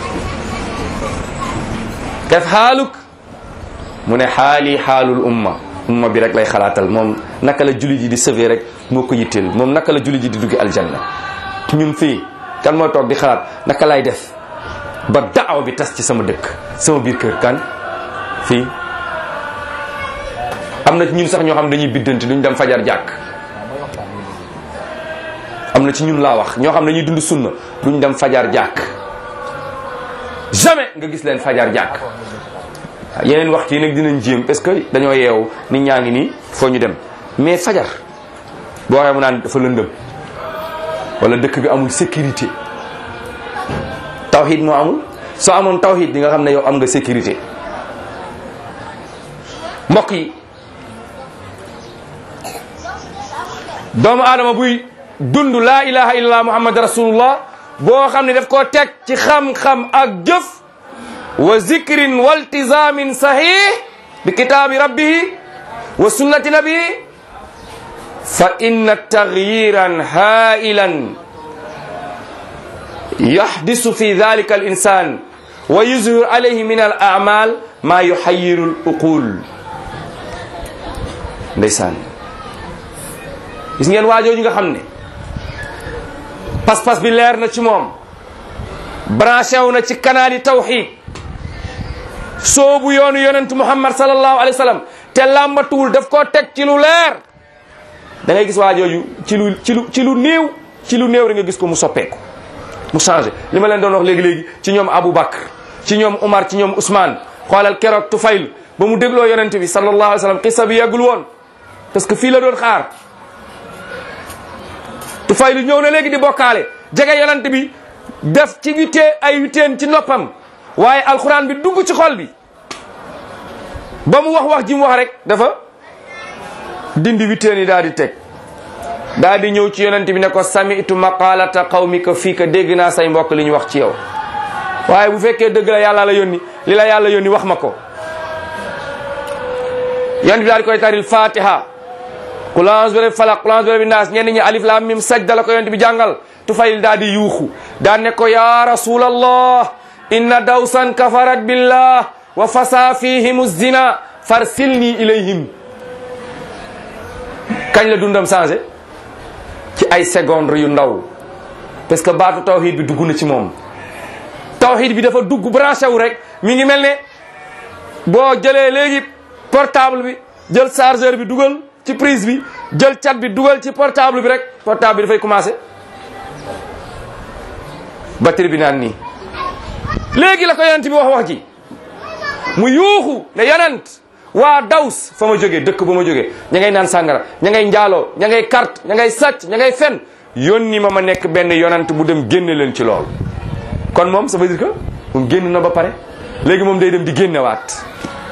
kayfa xaaluk mu ne xaali xaalul umma umma bi rek lay xalaatal moom naka la jullit yi di sauver rek moo ko yitteel moom naka la jullit yi di duggi aljanna ñun fii kan moo toog di xalaat naka lay def ba daaw bi tas ci sama dëkk sama biir kër kan fii am na ci ñun sax ñoo xam dañuy biddanti duñ dem fajar jàkk am na ci ñun laa wax ñoo xam dañuy dund sunna duñ dem fajar jàkk jamais nga gis leen fajar jàkk yeneen waxtu yi nag dinañ jéem parce que dañoo yeewu nit ñaa ngi nii foo ñu dem mais fajar boo waxee mu naan dafa lëndëm wala dëkk bi amul sécurité tawxid moo amul soo amoon tawxid di nga xam ne yow am nga sécurité mbokk yi doomu aadama buy dund laa ilaha illallah muhammad rasulullah boo xam ne daf koo teg ci xam-xam ak jëf wa zikrin wa iltizamin sahih bi kitaabi rabbihi wa sunnati nabihi fa inna taghyiran hailan yahdisu fi dhalika al insan wa yuzhiru alayhi min al a'mal ma yuhayyiru al uqul ndeysaan gis ngeen waajooju nga xam ne pas-pas bi leer na ci moom branché wu na ci kanaali tawxid soobu yoonu yonent muhammad sallallahu alayhi wa sallam te làmbatuwul daf koo teg ci lu leer da ngay gis waajooju ci lu ci lu ci lu néew ci lu néew rek nga gis ko mu soppeeku mu changé li ma leen doon wax léegi-léegi ci ñoom Abu Bakr ci ñoom Umar ci ñoom Ousmane xoolal keroog Tufayl ba mu dégloo yonent bi sallallahu alayhi wa sallam xissa bi yeggul woon parce que fii la doon xaar Tufayl ñëw na léegi di bokkaale jege yonent bi def ci witee ay witeen ci noppam waaye alxuraan bi dugg ci xol bi ba mu wax wax ji mu wax rek dafa dindi witteen yi daal di teg daal di ñëw ci yonent bi ne ko sami'tu maqalata qawmika fii ka dégg naa say mbokk li ñu wax ci yow waaye bu fekkee dëgg la yàlla la yónni li la yàlla yónni wax ma ko yonent bi daal di koy taril fatiha qul a'udhu bi rabbil falaq qul a'udhu bi rabbin nas ñenn ñi alif lam mim sajda la ko yonent bi jàngal tufayil daal di yuuxu daal ne ko ya rasulallah inna dawsan kafarat billah wa fasa fihim zina farsilni ilayhim kañ la dundam changé ci ay secondes yu ndaw parce que baatu tawhid bi dugg na ci moom tawhid bi dafa dugg branché wu rek mi ngi mel ne boo jëlee léegi portable bi jël chargeur bi dugal ci prise bi jël cat bi dugal ci portable bi rek portable bi dafay commencé batterie bi naan nii léegi la ko yonent bi wax wax ji mu yuuxu ne yonent waa daws fa ma jógee dëkk ba ma jógee ña ngay naan sàngara ña ngay njaaloo ña ngay carte ña ngay sàcc ña ngay fen yónni ma ma nekk benn yonent bu dem génne leen ci loolu kon moom ça veut dire que moom génn na ba pare léegi moom day dem di génnewaat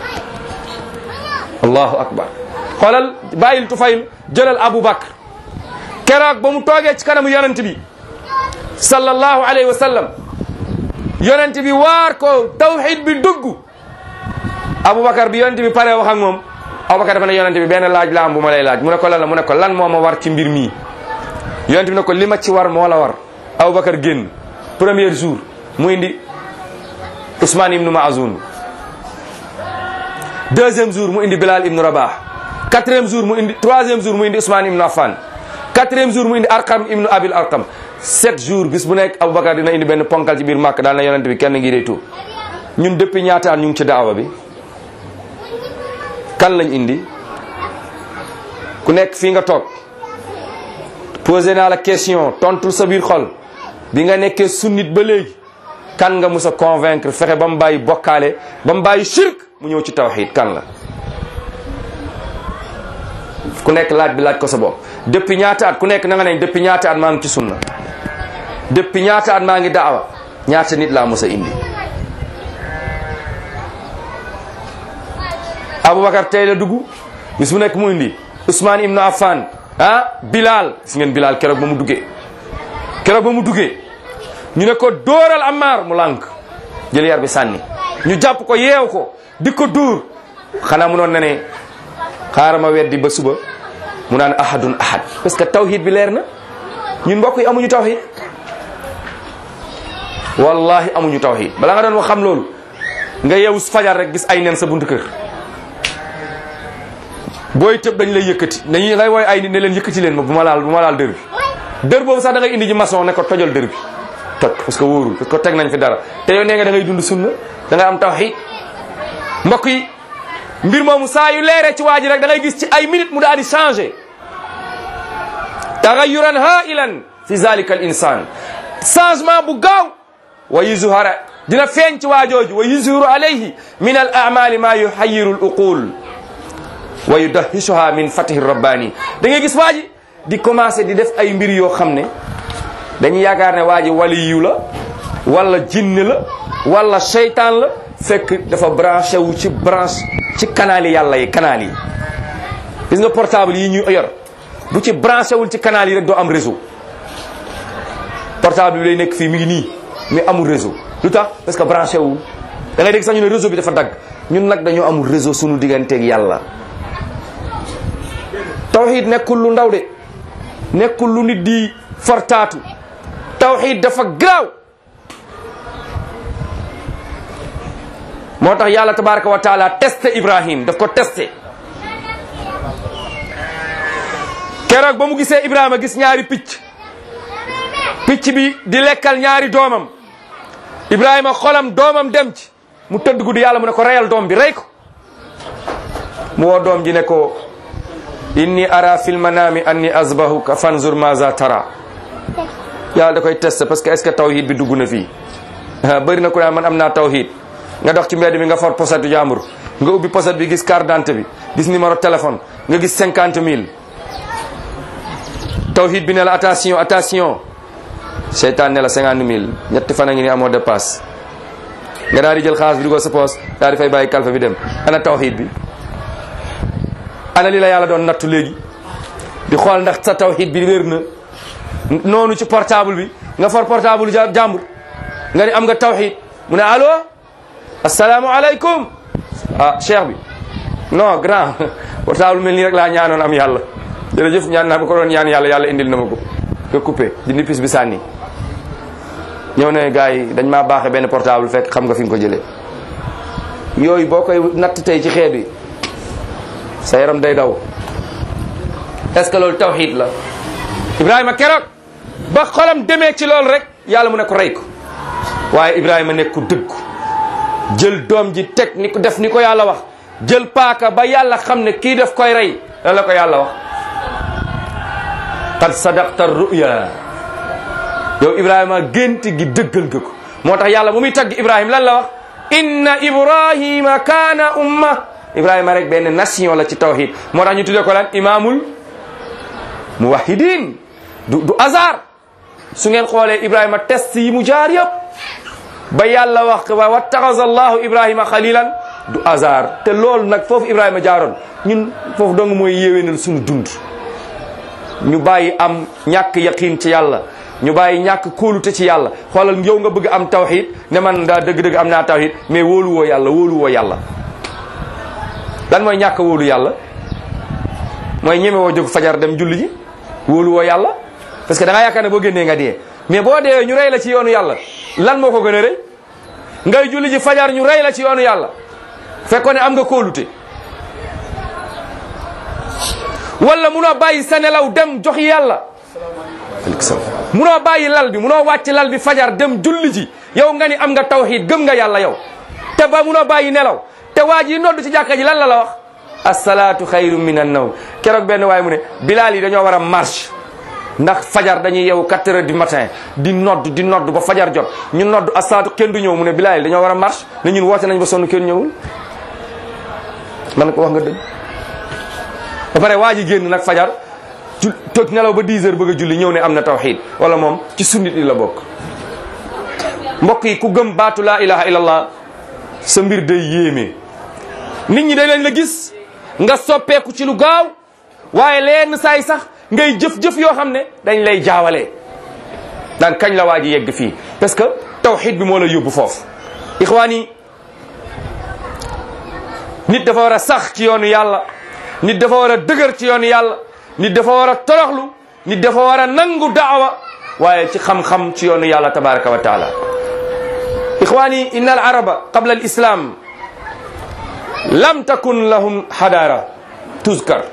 allahu akbar xoolal bàyyil tufayl jëlal abu bakr keroog ba mu toogee ci kanamu yonent bi sallallahu alayhi wa sallam yonent bi waar ko tawhid bi dugg aboubacar bi yonent bi pare wax ak moom aboubacar dafa ne yonent bi benn laaj la am bu ma lay laaj mu ne ko lan la mu ne ko lan moo ma war ci mbir mii yonent bi ne ko li ma ci war moo la war aboubacar génn premier jour mu indi Ousmane ibnu Maazun deuxième jour mu indi Bilal ibnu Rabah quatrième jour mu indi troisième jour mu indi Ousmane ibnu Affan quatrième jour mu indi Arqam ibnu Abil Arqam sept jours bis bu nekk Aboubacar dina indi benn ponkal ci biir màkk daal na yonent bi kenn ngi day tuub ñun depuis ñaata at ñu ngi ci daawa bi kan lañ indi ku nekk fii nga toog posé naa la question tontul sa biir xol bi nga nekkee sunnit ba léegi kan nga mus a convaincre fexe ba mu bàyyi bokkaale ba mu bàyyi shirk mu ñëw ci tawxid kan la ku nekk laaj bi laaj ko sa bopp depuis ñaata at ku nekk na nga ne depuis ñaata at maa ngi ci sunna depuis ñaata at maa ngi daawa ñaata nit laa mus a indi Aboubacar tey la dugg bis bu nekk mu indi Ousmane Ibn Affan ah Bilal gis ngeen Bilal keroog ba mu duggee keroog ba mu duggee ñu ne ko dóoral Ammar mu lànk jël yar bi sànni ñu jàpp ko yeew ko di ko dóor xanaa mu noon ne ne xaaral ma weddi ba suba mu naan ahadun ahad parce que tawhid bi leer na ñun mbokk yi amuñu tawhid wallahi amuñu tawhid bala nga doon wax xam loolu nga yeewu fajar rek gis ay nen sa buntu kër booy tëb dañ lay yëkkati dañuy lay wooy ay nit ne leen yëkkati leen ma bu ma laal bu ma laal dër bi dër boobu sax da ngay indi ji maçon ne ko tojal dër bi toj parce que wóorul parce que teg nañ fi dara te yow nee nga da ngay dund sunna da ngay am tawhid mbokk yi mbir moomu saa yu leeree ci waa ji rek da ngay gis ci ay minutes mu daal di changé tagayuran hailan fi zalika al insan changement bu gaaw wa yuzhara dina feeñ ci waajooju wa yuzhiru alayhi min al amali ma yuhayiru al uqul wa yudahishuha min fatihi rabbani da ngay gis waa ji di commencé di def ay mbir yoo xam ne dañuy yaakaar ne waa ji waliyu la wala jinne la wala seytaan la fekk dafa branché wu ci branche ci canal yi yàlla yi canal yi gis nga portable yi ñu yor bu ci branché wul ci canal yi rek doo am réseau portable bi lay nekk fii mi ngi nii mais amul réseau lu tax parce que branché wul da ngay dégg sax ñu ne réseau bi dafa dagg ñun nag dañoo amul réseau sunu digganteeg yàlla tawxid nekkul lu ndaw de nekkul lu nit di fortaatu tawxid dafa garaaw moo tax yàlla tabaraka wa taala testé ibrahim daf ko testé keroog ba mu gisee ibrahima gis ñaari picc picc bi di lekkal ñaari doomam ibrahima xolam doomam dem ci mu tëdd guddi yàlla mu ne ko reyal doom bi rey ko mu woo doom ji ne ko inni ara fil manami anni azbahuka fanzur maza tara yàlla da koy testé parce que est ce que tawhid bi dugg na fii bëri na ku naan man am naa tawhid nga dox ci mbedd mi nga for posetu jàmbur nga ubbi poset bi gis carte d'identité bi gis numéro téléphone nga gis cinquante mille tawhid bi ne la attention attention seytaan ne la cinquante mille ñetti fan a ngi ni amoo dépasse nga daal di jël xaalis bi di ko sa poos daal di fay bàyyi kalfa bi dem ana tawxiid bi ana li la yàlla doon nattu léegi di xool ndax sa tawxiid bi wér na noonu ci portable bi nga for portable ja jàmbur nga ni am nga tawxiid mu ne allo asalaamualeykum ah cheikh bi non grand portable mel nii rek laa ñaanoon am yàlla jërëjëf ñaan naa ba ko doon ñaan yàlla yàlla indil na ma ko nga coupé dindi pis bi sànni ñëw ne gars yi dañ maa baaxee benn portable fekk xam nga fi nga ko jëlee yooyu boo koy natt tey ci xeet wi sa yaram day daw est ce que loolu tawxiid la Ibrahima keroog ba xolam demee ci loolu rek yàlla mu ne ko rey ko waaye Ibrahima nekk ku dëggu jël doom ji teg ni ko def ni ko yàlla wax jël paaka ba yàlla xam ne kii def koy rey lan la ko yàlla wax qad sadaqta ruya yow Ibrahima gént gi dëggal nga ko moo tax yàlla bu muy tagg Ibrahima lan la wax inna Ibrahima kaana umma Ibrahima rek benn nation la ci tawhid moo tax ñu tuddee ko lan imaamul muwahidin du du hasard su ngeen xoolee Ibrahima test yi mu jaar yëpp ba yàlla wax wa wattaxaza allahu Ibrahima xalilan du hasard te loolu nag foofu Ibrahima jaaroon ñun foofu dong mooy yéwénal suñu dund ñu bàyyi am ñàkk yaqiin ci yàlla ñu bàyyi ñàkk kóolute ci yàlla xoolal yow nga bëgg am tawhid ne man daa dëgg-dëgg am naa tawhid mais wóolu woo yàlla wóolu woo yàlla lan mooy ñàkk wóolu yàlla mooy ñeme woo jóg fajar dem julli ji wóolu woo yàlla parce que da ngaa yaakaar ne boo génnee nga dee mais boo dee ñu rey la ci yoonu yàlla lan moo ko gën a rëy ngay julli ji fajar ñu rey la ci yoonu yàlla fekkoon ne am nga kóolute wala munoo bàyyi sa nelaw dem jox yàlla munoo bàyyi lal bi munoo wàcc lal bi fajar dem julli ji yow nga ni am nga tawhid gëm nga yàlla yow te ba munoo bàyyi nelaw te waa ji nodd ci jàkka ji lan la la wax asalaatu xayru min an nawm keroog benn waaye mu ne bilaal yi dañoo war a marche ndax fajar dañuy yeewu 4 heures du matin di nodd di nodd ba fajar jot ñu nodd asalaatu kenn du ñëw mu ne bilaal yi dañoo war a marche ne ñun woote nañ ba sonn kenn ñëwul man ko wax nga dëgg ba pare waa ji génn nag fajar ju toog nelaw ba 10 heures bëgg a julli ñëw ne am na tawxid wala moom ci sunnit yi la bokk mbokk yi ku gëm baatu laa ilaha illallah sa mbir day yéeme nit ñi dañ leen la gis nga soppeeku ci lu gaaw waaye leen saay sax ngay jëf-jëf yoo xam ne dañ lay jaawale daan kañ la waa ji yegg fii parce que tawxid bi moo la yóbbu foofu ixwaan yi nit dafa war a sax ci yoonu yàlla nit dafa war a dëgër ci yoonu yàlla nit dafa war a toroxlu nit dafa war a nangu daawa waaye ci xam-xam ci yoonu yàlla tabaraka wa taala ixwani inna al araba qabla al islam lam takun lahum hadara tuzkar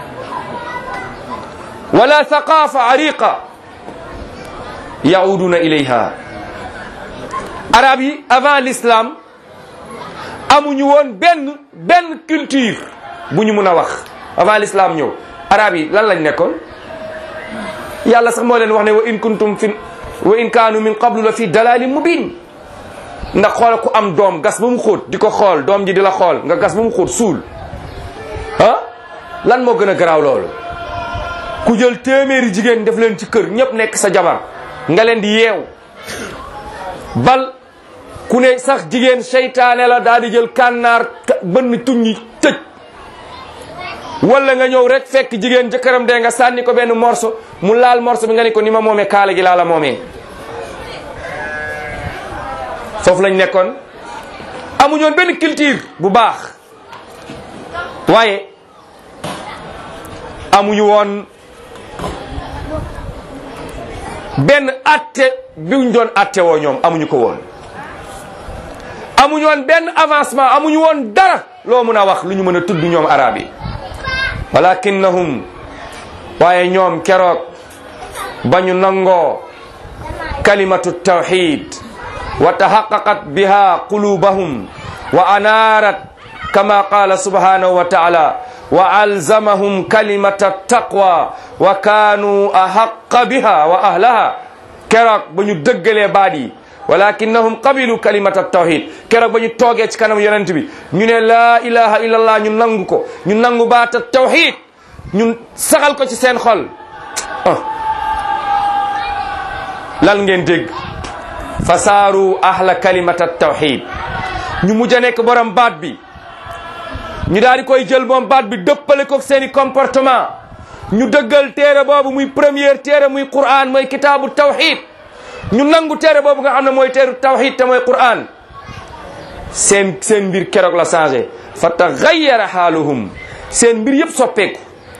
wala thaqafa ariqa yauduna ilayha arab yi avant l'islam amuñu woon benn benn culture bu ñu mun a wax avant l'islam ñëw arab yi lan lañ nekkoon yàlla sax moo leen wax ne wa in kuntum fi wa in kaanu min qablu la fi dalalin mubin ndax xool ku am doom gas ba mu xóot di ko xool doom ji di la xool nga gas ba mu xóot suul ah lan moo gën a garaaw loolu ku jël téeméeri jigéen def leen ci kër ñëpp nekk sa jabar nga leen di yeew bal ku ne sax jigéen seytaane la daal di jël kànnaar bënn tuññi tëj wala nga ñëw rek fekk jigéen jëkkëram dee nga sànni ko benn morso mu laal morso bi nga ni ko ni ma moomee kaala gi laa la moomee foofu lañ nekkoon amuñoon benn culture bu baax waaye amuñu woon benn atte biñ doon atte woo ñoom amuñu ko woon amuñu woon benn avancement amuñu woon dara loo mun a wax lu ñu mën a tudd ñoom arab yi walakinnahum waaye ñoom keroog ba ñu nangoo kalimatu tawxid wa taxaqaqat biha qulubahum wa anaarat kama qala subhanahu wa taala wa alzamahum kalimata taqwa wa kaanu ahaqa biha wa ahlaha keroog ba ñu dëggalee baat yi walakinnahum qabilu kalimata tawhid keroog ba ñu toogee ci kanam yonent bi ñu ne laa ilaha illallah ñu nangu ko ñu nangu baata tawhid ñun saxal ko ci seen xol ah lan ngeen dégg fasaaru ahla kalimata tawhid ñu mujj a nekk borom baat bi ñu daal di koy jël moom baat bi dëppale ko seeni comportement ñu dëggal téere boobu muy première téere muy Qur'an mooy kitaabu tawhid ñu nangu téere boobu nga xam ne mooy téere tawhid te mooy Qur'an seen seen mbir keroog la changé fa taxayyara xaaluhum seen mbir yëpp soppeeku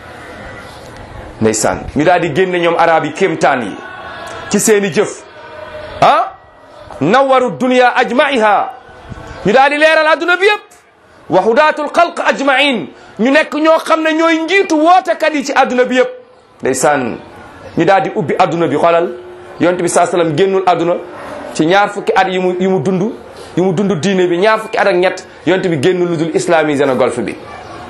ndeysaan ñu daal di génne ñoom arab yi kéemtaan yi ci seeni jëf ah nawaru dunia ajmaiha ñu daal di leeral adduna bi yëpp wa hudaatul xalq ajmain ñu nekk ñoo xam ne ñooy njiitu wootekat yi ci adduna bi yëpp ndeysaan ñu daal di ubbi adduna bi xoolal yonent bi saa sallam génnul adduna ci ñaar fukki at yi mu yi mu dund yi mu dund diine bi ñaar fukki at ak ñett yonent bi génnul lu dul islamisé na golfe bi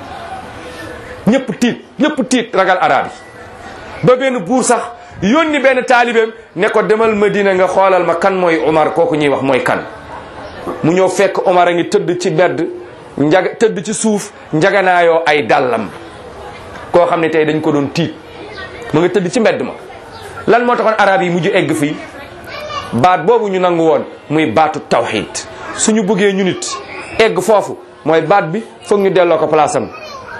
ñëpp tiit ñëpp tiit ragal arab yi ba benn buur sax yónni benn taalibeem ne ko demal Madina nga xoolal ma kan mooy Omar kooku ñuy wax mooy kan mu ñëw fekk Omar a ngi tëdd ci bedd njaga tëdd ci suuf njaganaayoo ay dàllam koo xam ne tey dañ ko doon tiit mu nga tëdd ci mbedd ma lan moo taxoon arab yi mujj egg fii baat boobu ñu nangu woon muy baatu tawxid suñu bëggee ñu nit egg foofu mooy baat bi foog ñu delloo ko place am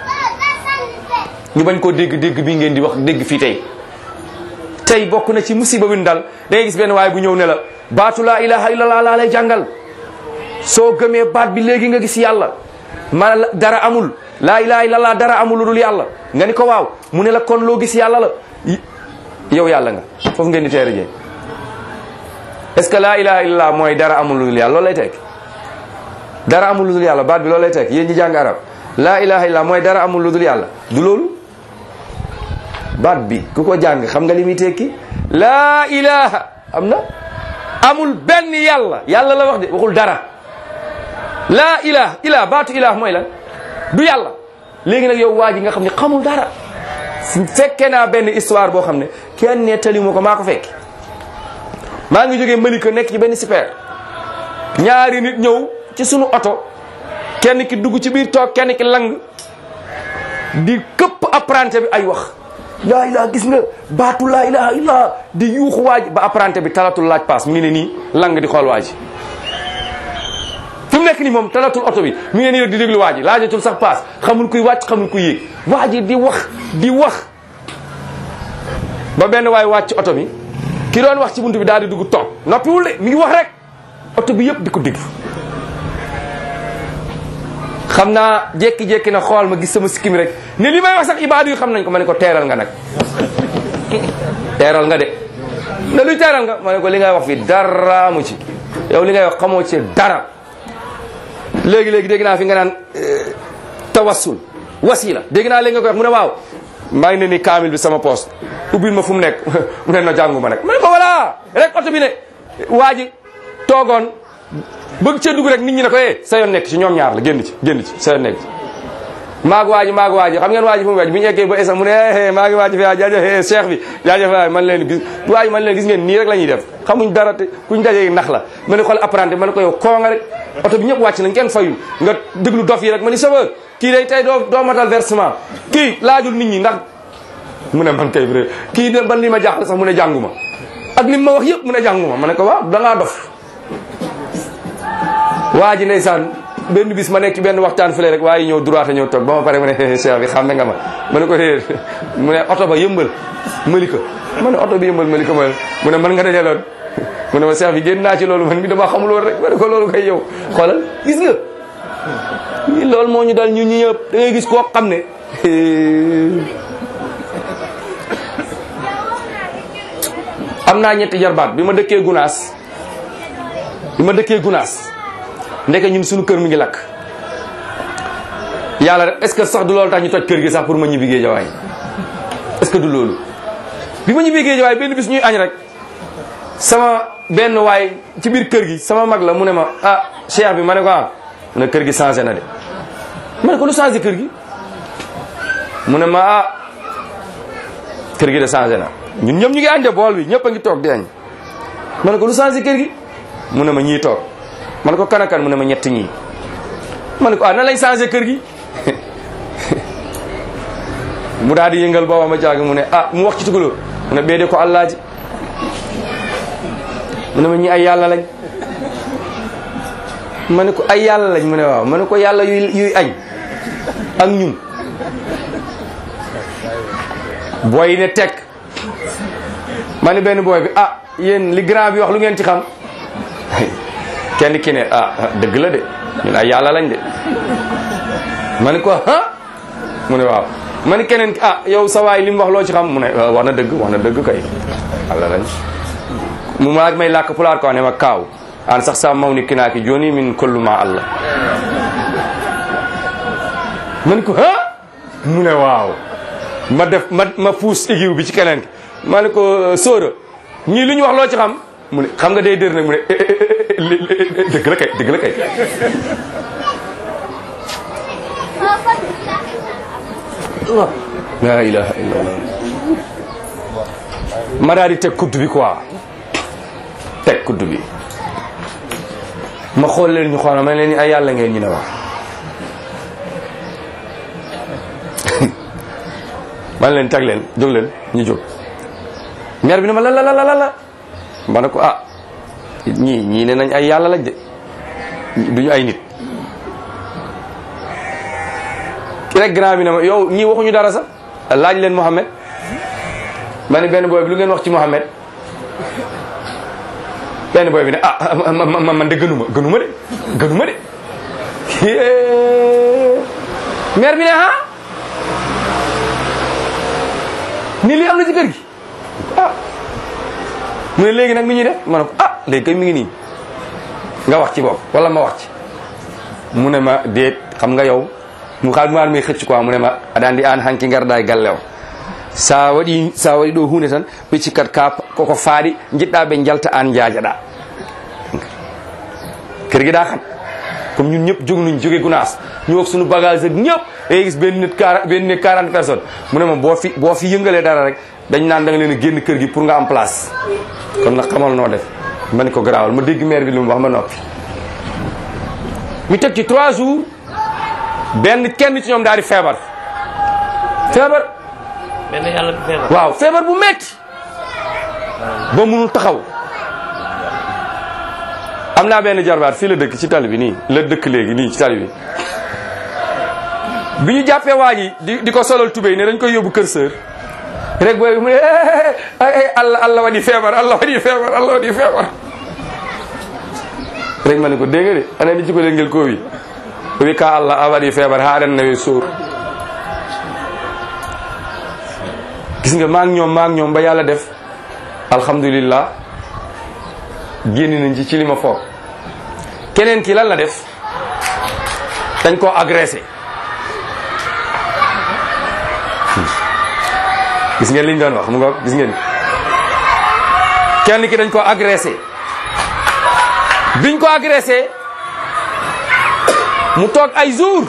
ñu bañ koo dégg dégg bii ngeen di wax dégg fii tey tey bokk na ci musiba bi dal da ngay gis benn waaye bu ñëw ne la baatu laa ilaha illallah laa lay jàngal soo gëmee baat bi léegi nga gis yàlla ma dara amul laa ilaha illallah dara amul lu dul yàlla nga ni ko waaw mu ne la kon loo gis yàlla la yow yàlla nga foofu ngeen di teere jee est-ce que laa ilaha illallah mooy dara amul lu dul yàlla loolu lay tekk dara amul lu dul yàlla baat bi loolu lay tekk yéen ñi jàng arab laa ilaha illallah mooy dara amul lu dul yàlla du loolu baat bi ku ko jàng xam nga li muy tekki laa ilaha am na amul benn yàlla yàlla la wax de waxul dara laa ilaha ilah baatu ilah mooy lan du yàlla léegi nag yow waa ji nga xam ne xamul dara fekkee naa benn histoire boo xam ne kenn nettali ma ko maa ko fekk maa ngi jógee Malika nekk ci benn super ñaari nit ñëw ci sunu oto kenn ki dugg ci biir toog kenn ki lang di këpp apprenti bi ay wax laa ilaha gis nga baatu laa ilaha illa di yuuxu waaj ba apprenti bi talatul laaj paas mi ngi ne nii lang di xool waaj fi mu nekk nii moom talatul oto bi mi ngi ne nii di déglu waaj laajatul sax paas xamul kuy wàcc xamul kuy yéeg waaj di wax di wax ba benn waay wàcc oto bi ki doon wax ci buntu bi daal di dugg toog noppiwul de mi ngi wax rek oto bi yëpp di ko déglu xam naa jékki-jékki na xool ma gis sama sikkim rek ne li may wax sax ibaadu yi xam nañ ko ma ne ko teeral nga nag teeral nga de ne luy teeral nga ma ne ko li ngay wax fii dara mu ci yow li ngay wax xamoo ci dara léegi-léegi dégg naa fi nga naan tawassul wasila dégg naa léegi nga koy wax mu ne waaw maa ngi ne ni kaamil bi sama poste ubbil ma fu mu nekk mu ne na jàngu ma nag ma ne ko voilà rek oto bi ne waa ji toogoon bëgg cee dugg rek nit ñi ne ko eh sa yoon nekk ci ñoom ñaar la génn ci génn ci sa yoon nekk ci maag waaji maag waaji xam ngeen waaji fu mu wàcc bi ñu eggee ba esa mu ne eh maa ngi waaji fi jaajëf cheikh bi jaajëf waay man leen gis waaji man leen gis ngeen nii rek la ñuy def xamuñ dara te kuñ dajee nax la ma ne xool apprenti ma ne ko yow koo nga rek oto bi ñëpp wàcc nañ kenn fayu nga déglu dof yi rek ma ni chauffeur kii day tey doo doo matal versement kii laajul nit ñi ndax mu ne man kay vrai kii ne ban li ma jaaxle sax mu ne jànguma ak li ma wax yëpp mu ne jànguma ma ne ko waaw da ngaa dof waa ji ndeysaan benn bis ma nekk ci benn waxtaan fële rek waaye ñëw droit ñëw toog ba ma pare mu ne cheikh bi xam nga ma ma ne ko réer mu ne oto ba yëmbal malika ma ne oto bi yëmbal malika ma mu ne man nga dajaloon mu ne ma cheikh bi génn naa ci loolu man mi dama xamul woon rek ma ne ko loolu kay yow xoolal gis nga loolu moo ñu dal ñu ñi ñëpp da ngay gis koo xam ne am naa ñetti jarbaat bi ma dëkkee gunaas bi ma dëkkee gunaas ndeke ñun suñu kër mi ngi lakk yàlla rek est-ce que sax du loolu tax ñu toj kër gi sax pour ma ñibbi géejawaay est-ce que du loolu bi ma ñibbi géejawaay benn bis ñuy añ rek sama benn waay ci biir kër gi sama mag la mu ne ma ah cheikh bi ma ne ko ah mu ne kër gi changé na de ma ne ko lu changé kër gi mu ne ma ah kër gi de changé na ñun ñëpp ñu ngi añ de bool bi ñëpp a ngi toog di añ ma ne ko lu changé kër gi mu ne ma ñii toog ma ne ko kan ak kan mu ne ma ñett ñii ma ne ko ah nan lañ changé kër gi mu daal di yëngal booba ma jaag mu ne ah mu wax ci tugaloo mu ne beede ko allaaji mu ne ma ñi ay yàlla lañ ma ne ko ay yàlla lañ mu ne waaw ma ne ko yàlla yuy yuy añ ak ñun booy yi ne teg ma ne benn booy bi ah yéen li grand bi wax lu ngeen ci xam kenn ki ne ah dëgg la de ñun ay yàlla lañ de ma ne ko ah mu ne waaw ma ne keneen ki ah yow sa waay li mu wax loo ci xam mu ne wax na dëgg wax na dëgg kay yàlla lañ mu ma may làkk pulaar ko ne ma kaaw an sax sa maw ni kinaaki joni min kollu ma allah ma ne ko ah mu ne waaw ma def ma ma puus égiw bi ci keneen ki ma ne ko sóora ñii lu ñu wax loo ci xam mu ne xam nga day dër nag mu ne dëgg la kay dëgg la kay la ilaha illallah ma daal di teg kudd bi quoi teg kudd bi ma xool leen ñu xool ma leen ni ay yàlla ngeen ñu ne wax man leen teg leen jóg leen ñu jóg maire bi ne ma la la la la la ma ne ko ah ñii ñii ne nañ ay yàlla lañ de duñu ay nit ki rek grand bi ne ma yow ñii waxuñu dara sax laaj leen Mouhamed ma ne benn booy bi lu ngeen wax ci Mouhamed benn booy bi ne ah man man de gënuma gënuma de gënuma de maire bi ne ah ni lii am na ci kër gi ah mu ne léegi nag mi ñuy def ma ne ko ah léegi kay mi ngi nii nga wax ci bopp wala ma wax ci mu ne ma déet xam nga yow mu xaal mu may xëcc quoi mu ne ma aɗa andi an hanki garda e galle o sa waɗi sa waɗi ɗo hunde tan ɓe cikkat ka koko faaɗi jiɗɗa ɓe jalta an jaajaɗa kër gi daa xam comme ñun ñëpp jóg nañ jóge gunaas ñu wax suñu bagage ak ñëpp day gis benn nit quar benn nit quarante personnes mu ne ma boo fi boo fi yëngalee dara rek dañ naan da nga leen a génn kër gi pour nga am place kon nag xamal noo def ma ne ko garaawal ma dégg maire bi lu mu wax ma noppi mi teg ci trois jours benn kenn ci ñoom daal di feebar feebar benn yàlla bi feebar. waaw feebar bu metti ba munul taxaw am naa benn jarbaat fii la dëkk ci tali bi nii la dëkk léegi nii ci tali bi bi ñu jàppee waa ji di di ko solal tubéy ne dañ koy yóbbu kër sër rek booy bi mu ne ay allah allah wadi feebar allah wadi feebar allah wadi feebar rek ma ne ko dégg nga de ana ni ci ko ngel ko wi wi ka allah a waɗi feebar haɗen nawi suur gis nga maak ñoom maak ñoom ba yàlla def alhamdulillah génn nañ ci ci li ma foog keneen ki lan la def dañ koo agressé gis ngeen liñ doon wax mu nga gis ngeen kenn ki dañ koo agressé biñ ko agressé mu toog ay jour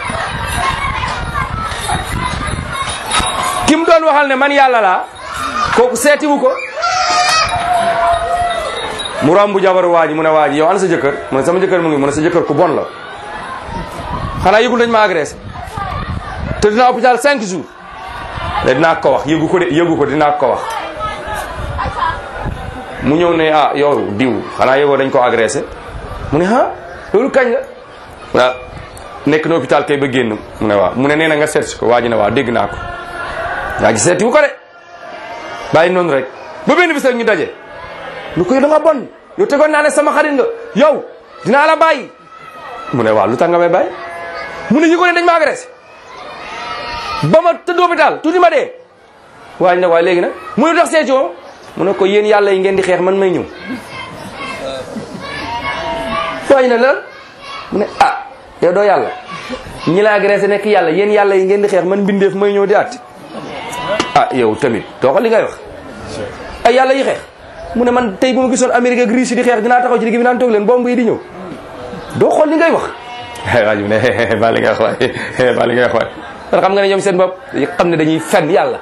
ki mu doon waxal ne man yàlla laa kooku seetiwu ko mu romb jabaru waa ji mu ne waa ji yow ana sa jëkkër mu ne sama jëkkër mu ngi mu ne sa jëkkër ku bon la xanaa yëgul dañ ma agressé te dinaa hôpital cinq jours de dinaa ko wax yëgu ko de yëgu ko dinaa ko wax mu ñëw ne ah yow diw xanaa yëgoo dañ ko agressé mu ne ah loolu kañ la waaw nekk na hôpital kay ba génn mu ne waaw mu ne nee na nga seet si ko waa ji ne waaw dégg naa ko waa ji seeti wu ko de bàyyi noonu rek ba benn bis rek ñu daje lu ko yow da nga bon yow tegoon naa ne sama xarit nga yow dinaa la bàyyi mu ne waaw lu tax nga may bàyyi mu ne yëgoo ne dañ ma agressé ba ma tëdd hôpital tuuti ma dee waa ji ne waaye léegi nag mu ne tax seeti woo mu ne ko yéen yàlla yi ngeen di xeex man may ñëw waa ji ne lan mu ne ah yow doo yàlla ñi la agressé nekk yàlla yéen yàlla yi ngeen di xeex man mbindeef may ñëw di àtte ah yow tamit doo ko li ngay wax ay yàlla yi xeex mu ne man tey bu ma gisoon Amérique ak Russie di xeex dinaa taxaw ci digg bi naan toog leen bomb yi di ñëw doo xool li ngay wax waa ji ne ba li ngay wax waay ba li ngay wax waay kon xam nga ne ñoom seen bopp xam ne dañuy fen yàlla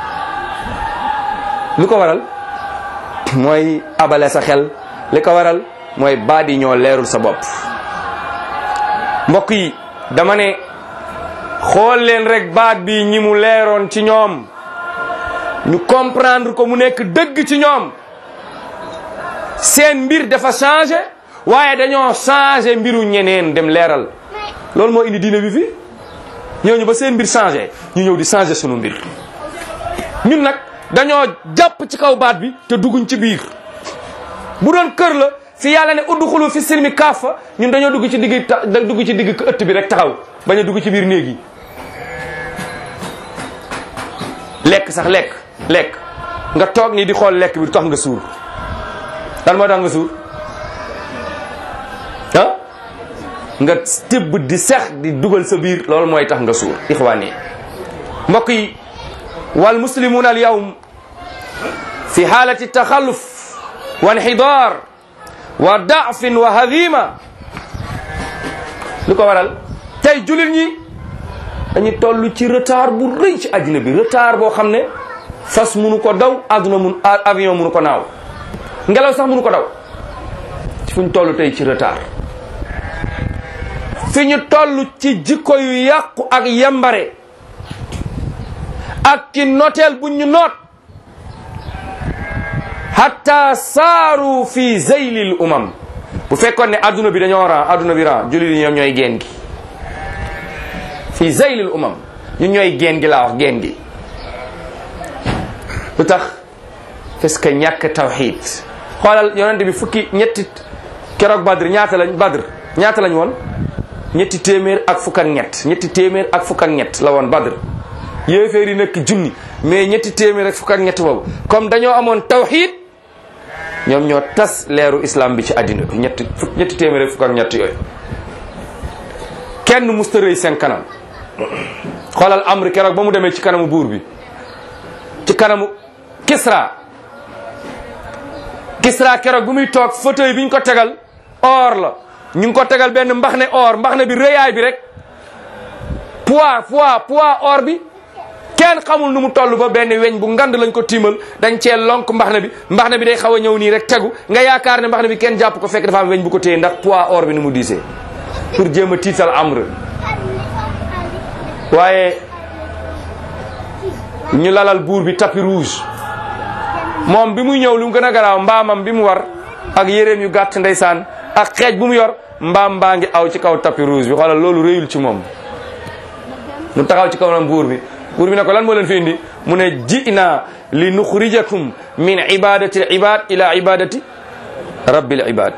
lu ko waral mooy abale sa xel li ko waral mooy baat yi ñoo leerul sa bopp mbokk yi dama ne xool leen rek baat bi ñi mu leeroon ci ñoom ñu comprendre ko mu nekk dëgg ci ñoom seen mbir dafa changé waaye dañoo changé mbiru ñeneen dem leeral loolu moo indi diine bi fi ñooñu ba seen mbir changé ñu ñëw di changé sunu mbir ñun nag dañoo jàpp ci kaw baat bi te dugguñ ci biir bu doon kër la fi yàlla ne udxulu fi silmi kaafa ñun dañoo dugg ci digg ta dugg ci digg ëtt bi rek taxaw bañ a dugg ci biir néeg yi lekk sax lekk lekk nga toog nii di xool lekk bi du tax nga suur lan moo tax nga suur ah nga tibb di sex di dugal sa biir loolu mooy tax nga suur ixwaan yi mbokk yi wal muslimuuna al yawm fi xaalati taxalluf wa inxidaar wa daafin wa hadima lu ko waral tey jullit ñi dañu toll ci retard bu rëy ci àddina bi retard boo xam ne fas munu ko daw àdduna mun avion munu ko naaw ngelaw sax munu ko daw fu ñu toll tey ci retard fi ñu toll ci jikko yu yàqu ak yambare ak ci noteel bu ñu noot hatta saaru fi zeylil umam bu fekkoon ne adduna bi dañoo ran adduna bi ran jullit yi ñoom ñooy geen gi fi zeylil umam ñun ñooy geen gi laa wax geen gi lu tax parce que ñàkk tawxid xoolal yonente bi fukki ñetti keroog badr ñaata lañ badr ñaata lañ woon ñetti téeméer ak fukk ak ñett ñetti téeméer ak fukk ak ñett la woon badr yéeféer yi nekk junni mais ñetti téeméer ak fukk ak ñett boobu comme dañoo amoon tawxid ñoom ñoo tas leeru islam bi ci àddina bi ñetti fukk ñetti téeméer ak fukk ak ñett yooyu kenn musta rëy seen kanam xoolal amri keroog ba mu demee ci kanamu buur bi ci kanamu Kisra Kisra keroog bu muy toog fauteuil bi ñu ko tegal or la ñu ngi ko tegal benn mbaxne or mbaxne bi rëyaay bi rek poids poids poids or bi kenn xamul nu mu toll ba benn weñ bu ngand lañ ko tiimal dañ cee lonk mbaxne bi mbaxne bi day xaw a ñëw nii rek tegu nga yaakaar ne mbaxne bi kenn jàpp ko fekk dafa am weñ bu ko téye ndax poids or bi nu mu diisee pour jéem a tiital amr waaye ñu lalal buur bi tapis rouge moom bi muy ñëw lu mu gën a garaaw mbaamam bi mu war ak yéreem yu gàtt ndeysaan ak xeej bu mu yor mbaam mbaa ngi aw ci kaw tapis rouge bi xoolal loolu réyul ci moom mu taxaw ci kaw nam buur bi buur bi ne ko lan moo leen fi indi mu ne ji'na li nuxrijakum min ibadati al ibad ila ibadati rabbil ibad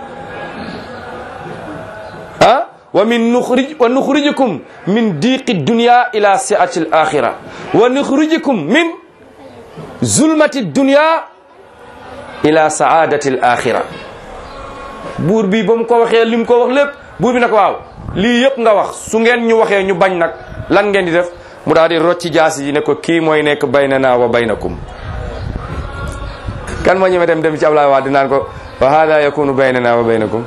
ah wa min nuxrij wa nuxrijukum min diqi dunya ila siati al axira wa nuxrijukum min zulmati dunya ila saadati al axira buur bi ba mu ko waxee li mu ko wax lépp buur bi ne ko waaw lii yëpp nga wax su ngeen ñu waxee ñu bañ nag lan ngeen di def mu daal di rocci jaasi ji ne ko kii mooy nekk baynana wa baynakum kan moo ñëwee dem dem ci Ablaye Wade naan ko wa hada yakunu baynana wa baynakum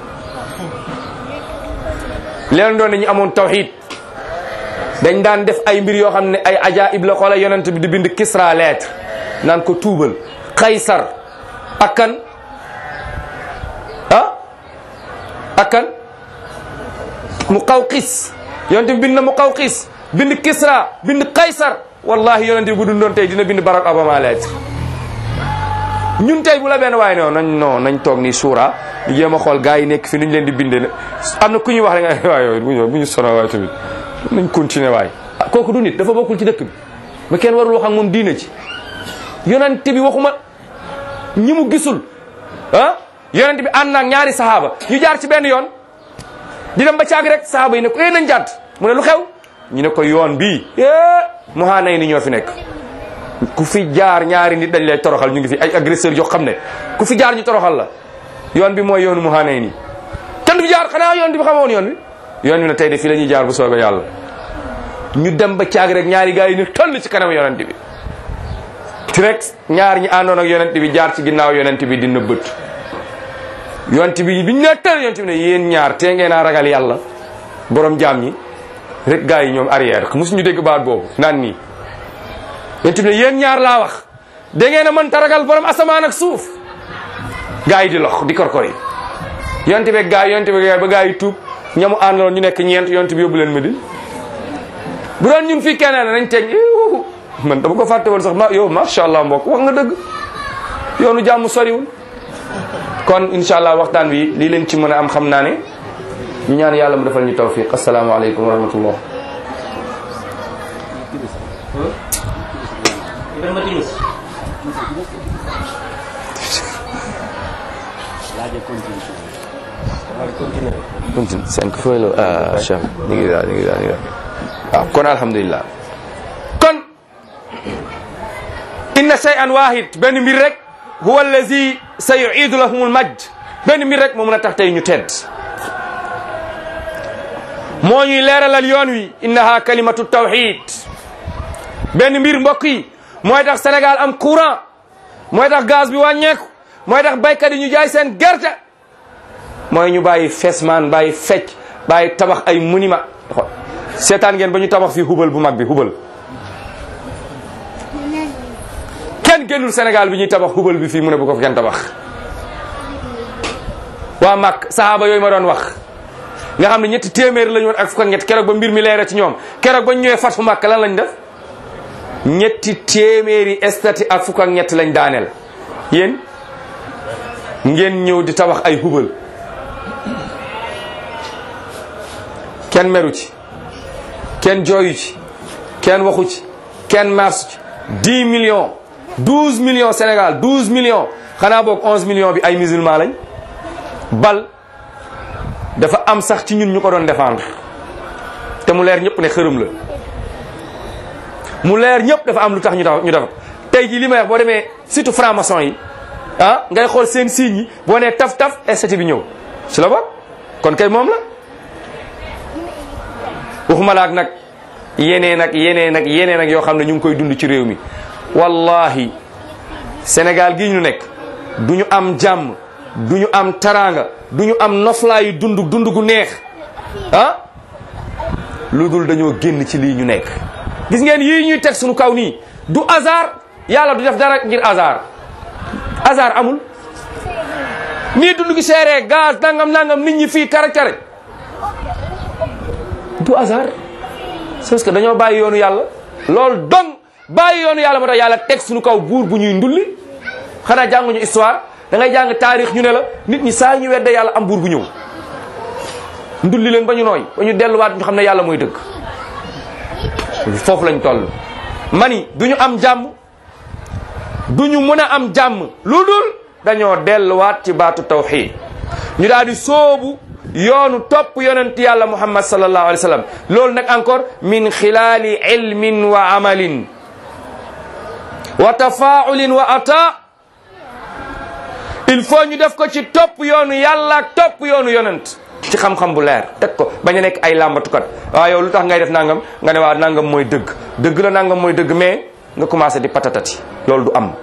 leen doon ñu amoon tawxid dañ daan def ay mbir yoo xam ne ay ajaib la xoola yonent bi di bind Kisra lettre naan ko tuubal Kaysar ak kan ah ak kan Muqawqis yonent bi bind na Muqawqis bind Kisra bind Kaysar wallahi yonent bi bu dundoon tey dina bind Barack Obama lettre ñun tey bu la benn waaye non nañ non nañ toog nii suura ñu jéem a xool gars yi nekk fi nuñ leen di bindee ne am na ku ñuy wax rek nga waaye bu ñu bu ñu sonal waaye tamit nañ continuer waay ah kooku du nit dafa bokkul ci dëkk bi ba kenn warul wax ak moom diina ci yonent bi waxuma ñi mu gisul ah yonent bi ànd naag ñaari sahaaba ñu jaar ci benn yoon di dem ba caag rek sahaaba yi ne ko eh nañ jàdd mu ne lu xew ñu ne ko yoon bii mu xaanay ni ñoo fi nekk ku fi jaar ñaari nit dañ lay toroxal ñu ngi fi ay agresseur yoo xam ne ku fi jaar ñu toroxal la yoon bi mooy yoonu mu xaanay nii kenn du fi jaar xanaa yoon bi xamoon yoon bi yoon bi ne tey de fii la ñuy jaar bu soobee yàlla ñu dem ba caag rek ñaari gars yi ne toll ci kanam yonent bi ti rek ñaar ñi àndoon ak yonent bi jaar ci ginnaaw yonent bi di nëbbët yonent bi biñ ne tël yonent bi ne yéen ñaar tee ngeen a ragal yàlla borom jaam ñi rek gars yi ñoom arrière mosuñu dégg baat boobu naan nii yonent bi ne yéen ñaar laa wax da ngeen a mën ta ragal borom asamaan ak suuf gars yi di lox di korkori yonent bi gars yi yonent bi ba gars yi tuub ñamu àndaloon ñu nekk ñeent yonent bi yóbbu leen Medine bu doon ñun fii keneen nañ teg man dama ko fàtte woon sax ma yow macha allah mbokk wax nga dëgg yoonu jàmm soriwul kon incha allah waxtaan wi lii leen ci mën a am xam naa ne ñu ñaan yàlla mu defal ñu tawfiq asalaamaaleykum wa rahmatullah continue cinq fois la ah Cheikh ñu ngi daal ñu ngi daal ñu ngi daal waaw kon alhamdulilah kon inna shay'an wahid benn mbir rek huwa allazi sa yu'idu lahum almajd benn mbir rek moo mën a tax tey ñu tedd moo ñuy leeralal yoon wi innaha kalimatu tawhid benn mbir mbokk yi mooy tax Sénégal am courant mooy tax gaz bi wàññeeku mooy tax baykat yi ñu jaay seen gerte mooy ñu bàyyi fesmaan bàyyi fecc bàyyi tabax ay monument seetaan ngeen ba ñu tabax fii hubal bu mag bi hubal kenn génnul Sénégal bi ñuy tabax hubal bi fii mu ne bu ko fi kenn tabax waa mag sahaaba yooyu ma doon wax nga xam ne ñetti téeméer lañu woon ak fukk ak ñett keroog ba mbir mi leere ci ñoom keroog ba ñu ñëwee fatu màkk lan lañ def ñetti téeméeri estati ak fukk ak ñett lañ daaneel yéen ngeen ñëw di tabax ay hubal kenn meru ci kenn jooyu ci kenn waxu ci kenn marche ci 10 millions 12 millions Sénégal 12 millions xanaa boog 11 millions bi ay musulman lañ bal dafa am sax ci ñun ñu ko doon défendre te mu leer ñëpp ne xërëm la mu leer ñëpp dafa am lu tax ñu tax ñu def tey jii li may wax boo demee surtout franc-maçon yi ah ngay xool seen signes yi boo nee taf taf estati bi ñëw ci la bokk kon kay moom la waxuma la ak nag yeneen ak yeneen ak yeneen ak yoo xam ne ñu ngi koy dund ci réew mi wallahi Sénégal gii ñu nekk du ñu am jàmm du ñu am taraanga du ñu am noflaayu dund dund gu neex ah lu dul dañoo génn ci lii ñu nekk gis ngeen yii ñuy teg suñu kaw nii du hasard yàlla du def dara ngir hasard hasard amul nii dund gi seeree gaz nangam nangam nit ñi fii kare kare du hasard c'est parce que dañoo bàyyi yoonu yàlla loolu dong bàyyi yoonu yàlla moo tax yàlla teg suñu kaw buur bu ñuy ndulli xanaa jànguñu histoire da ngay jàng taarix ñu ne la nit ñi saa ñu wedde yàlla am buur bu ñëw ndulli leen ba ñu nooy ba ñu delluwaat ñu xam ne yàlla mooy dëgg foofu lañ toll mani du ñu am jàmm du ñu mën a am jàmm lu dul dañoo delluwaat ci baatu tawxid ñu daal di soobu yoonu topp yonent yàlla muhammad sallallahu alayhi wa sallam loolu nag encore min xilaali ilmin wa amalin wa tafaulin wa ata il faut ñu def ko ci topp yoonu yàlla ak topp yoonu yonent ci xam-xam bu leer teg ko bañ a nekk ay làmbatukat waaw yow lu tax ngay def nangam nga ne waaw nangam mooy dëgg dëgg la nangam mooy dëgg mais nga commencé di patatati loolu du am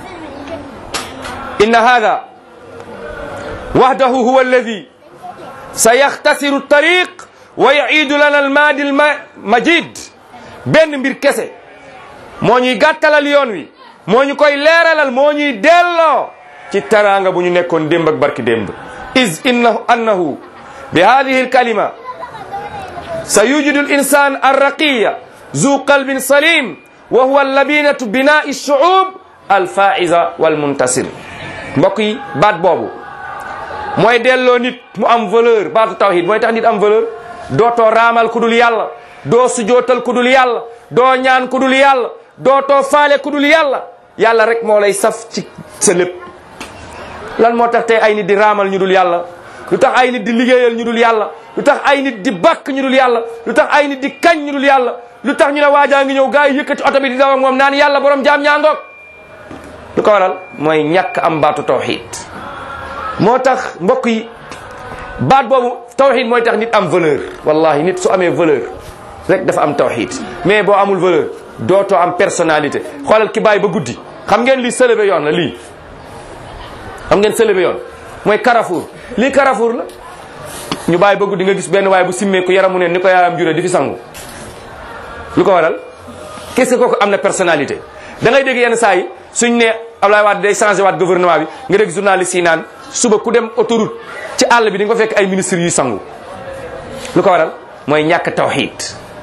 inna hada wahdahu huwa alladi sa yaxtasiru tariq wa yuidu lana almaadi almajid benn mbir kese moo ñuy gàttalal yoon wi moo ñu koy leeralal moo ñuy delloo ci taraanga bu ñu nekkoon démb ak barki démb is innahu annahu bi hadihi alkalima sa yujidu alinsan arraqiya zu qalbin salim wa huwa labinatu binai alshuub alfaiza walmuntasir mbokk yi baat boobu mooy delloo nit mu am valeur baatu tawhid mooy tax nit am valeur dootoo raamal ku dul yàlla doo sujootal ku dul yàlla doo ñaan ku dul yàlla dootoo faale ku dul yàlla yàlla rek moo lay saf ci sa lépp lan moo tax tey ay nit di raamal ñu dul yàlla lu tax ay nit di liggéeyal ñu dul yàlla lu tax ay nit di bakk ñu dul yàlla lu tax ay nit di kañ ñu dul yàlla lu tax ñu ne waajaa ngi ñëw gaa yi yëkkati oto bi di daw ak moom naan yàlla borom jaam ñaangoog lu ko waral mooy ñàkk am baatu tawhid moo tax mbokk yi baat boobu tawhid mooy tax nit am valeur wallahi nit su amee valeur rek dafa am tawhid mais boo amul valeur dootoo am personnalité xoolal ki bàyyi ba guddi xam ngeen lii sëlëbe yoon la lii xam ngeen sëlëbe yoon mooy Carrefour lii Carrefour la ñu bàyyi ba guddi nga gis benn waaye bu simmeeku yaramu ne ni ko yaayam jure di fi sangu lu ko waral qu'est-ce que kooku am na personnalité da ngay dégg yenn saa yi suñ ne Ablaye Wade day changé waat gouvernement bi nga dégg journaliste yi naan suba ku dem autoroute ci àll bi di nga ko fekk ay ministres yuy sangu lu ko waral mooy ñàkk tawhid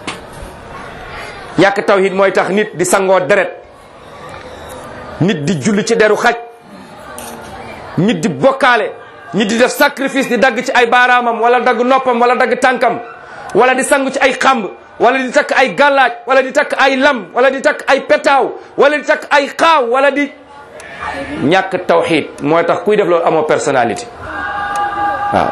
ñàkk tawhid mooy tax nit di sangoo deret nit di julli ci deru xaj nit di bokkaale nit di def sacrifice di dagg ci ay baaraamam wala dagg noppam wala dagg tànkam wala di sangu ci ay xamb wala di takk ay gàllaaj wala di takk ay lam wala di takk ay petaaw wala di takk ay xaaw wala di ñàkk tawxid mooy tax kuy def loolu amoo personnalité waaw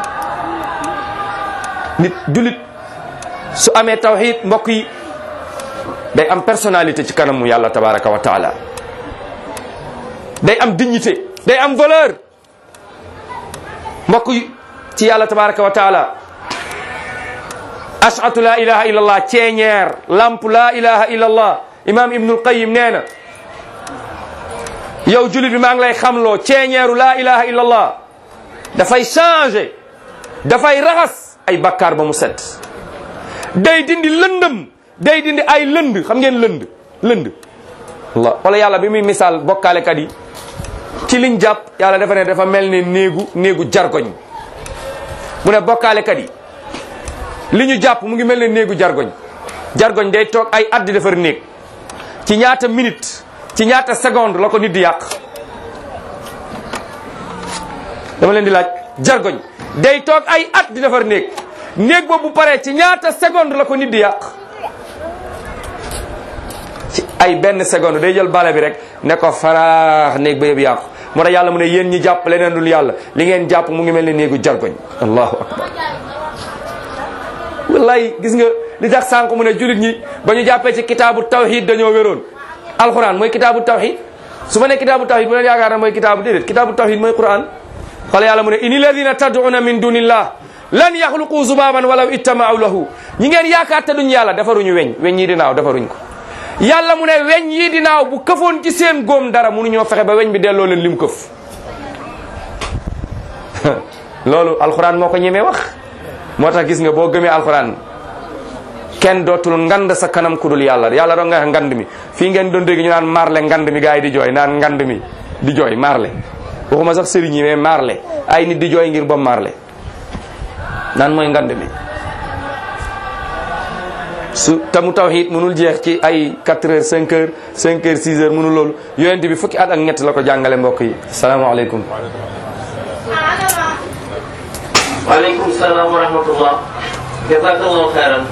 nit julit su amee tawxid mbokk yi day am personnalité ci kanamu yàlla tabaraka wa taala day am dignité day am valeur mbokk yi ci yàlla tabaraka wa taala ashatu la ilaha illa allah ceeñeer lamp la ilaha illa allah imam ibnul qayim nee na yow julit bi maa ngi lay xamloo ceeñeeru la ilaha illa allah dafay changer dafay raxas ay bakkaar ba mu set day dindi lëndëm day dindi ay lënd xam ngeen lënd lënd Allah wala yàlla bi muy misaal bokkaalekat yi ci liñ jàpp yàlla dafa ne dafa mel ne néegu néegu jargoñ mu ne bokkaalekat yi li ñu jàpp mu ngi mel ne néegu jargoñ jargoñ day toog ay at di defar néeg ci ñaata minute ci ñaata seconde la ko nit di yàq dama leen di laaj jargoñ day toog ay at di defar néeg néeg boobu bu paree ci ñaata seconde la ko nit di yàq ci ay benn seconde day jël bale bi rek ne ko faraax néeg ba yëpp yàqu moo tax yàlla mu ne yéen ñi jàpp leneen dul yàlla li ngeen jàpp mu ngi mel ne néegu jargoñ allahu akbar wallaay gis nga li tax sànq mu ne julit ñi ba ñu jàppee ci kitaabu tawhid dañoo wéroon alquran mooy kitaabu tawhid su ma ne kitaabu tawhid bu leen yaakaar na mooy kitaabu déedéet kitaabu tawhid mooy quran xala yàlla mu ne ini ladina tad'una min dunillah lan yaxluqu zubaban walaw ittama'u lahu ñi ngeen yaakaar te duñ yàlla defaruñu weñ weñ yi di naaw defaruñ ko yàlla mu ne weñ yi di naaw bu këfoon ci seen góom dara mënuñoo fexe ba weñ bi delloo leen lim këf loolu alquran moo ko ñemee wax moo tax gis nga boo gëmee alquran kenn dootul ngand sa kanam ku dul yàlla yàlla doo nga wax ngand mi fii ngeen doon dégg ñu naan marle ngand mi gars yi di jooy naan ngand mi di jooy marle waxuma sax sëriñ yi mais marle ay nit di jooy ngir ba marle naan mooy ngand mi su tamu tawhid mënul jeex ci ay 4 heures 5 heures 5 heures 6 heures mënul loolu yonent bi fukki at ak ñett la ko jàngale mbokk yi salaamaaleykum waaleykum salaam wa rahmatullah jazakallahu khairan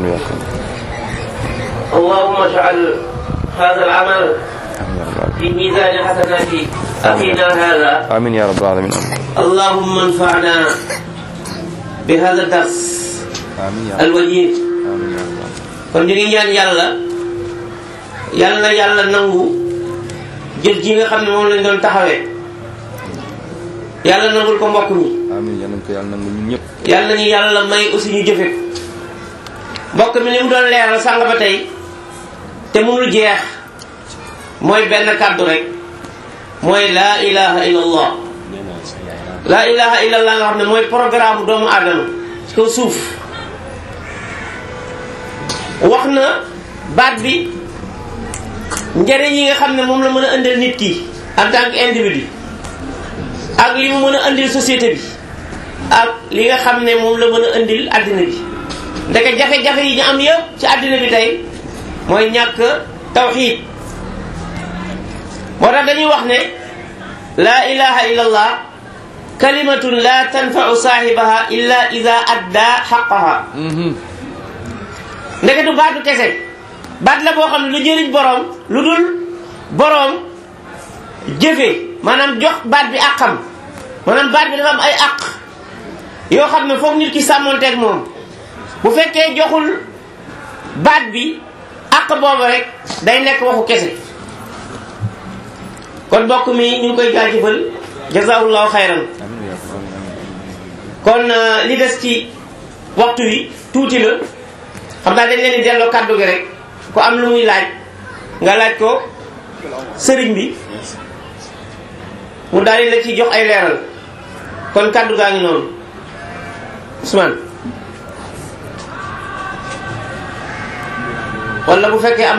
اللهم اجعل هذا العمل في ميزان حسنات أخينا هذا amin ya rabbal alamin اللهم انفعنا بهذا الدرس amin ya الوجيز amin ya rabbal kon ñu ngi ñaan yàlla yàlla na yàlla nangu jëf ji nga xam ne moom lañ doon taxawee yàlla nangul ko mbokk mi amin yal nañ ko yàlla nangu ñun ñëpp yàlla nañu yàlla may aussi ñu jëfe ko mbokk mi li mu doon leeral sàng ba tey te mënul jeex mooy benn kàddu rek mooy laa ilaha illa allah laa ilaha illa allah nga xam ne mooy programme doomu aadama ci kaw suuf wax na baat bi njëriñ yi nga xam ne moom la mën a indil nit ki en tant que individu ak li mu mën a indil société bi ak li nga xam ne moom la mën a indil àddina bi ndeke jafe-jafe yi ñu am yëpp ci àddina bi tey mooy ñàkk tawxiid moo tax dañuy wax ne laa ilaha illa allah kalimatun la tanfau saahibaha illa ida adda xaqaha ndeke du baatu kese baat la boo xam ne lu jëriñ boroom lu dul boroom jëfe maanaam jox baat bi àqam maanaam baat bi dafa am ay àq yoo xam ne foog nit ki sàmmonteeg moom bu fekkee joxul baat bi àq boobu rek day nekk waxu kese kon mbokk mi ñu ngi koy jaajëfal jazaahullahu xayran kon li des ci waxtu wi tuuti la xam naa dañ leen di delloo kàddu gi rek ku am lu muy laaj nga laaj ko sëriñ bi mu daal di la ci jox ay leeral kon kàddu gaa ngi noonu Ousmane wala bu fekkee am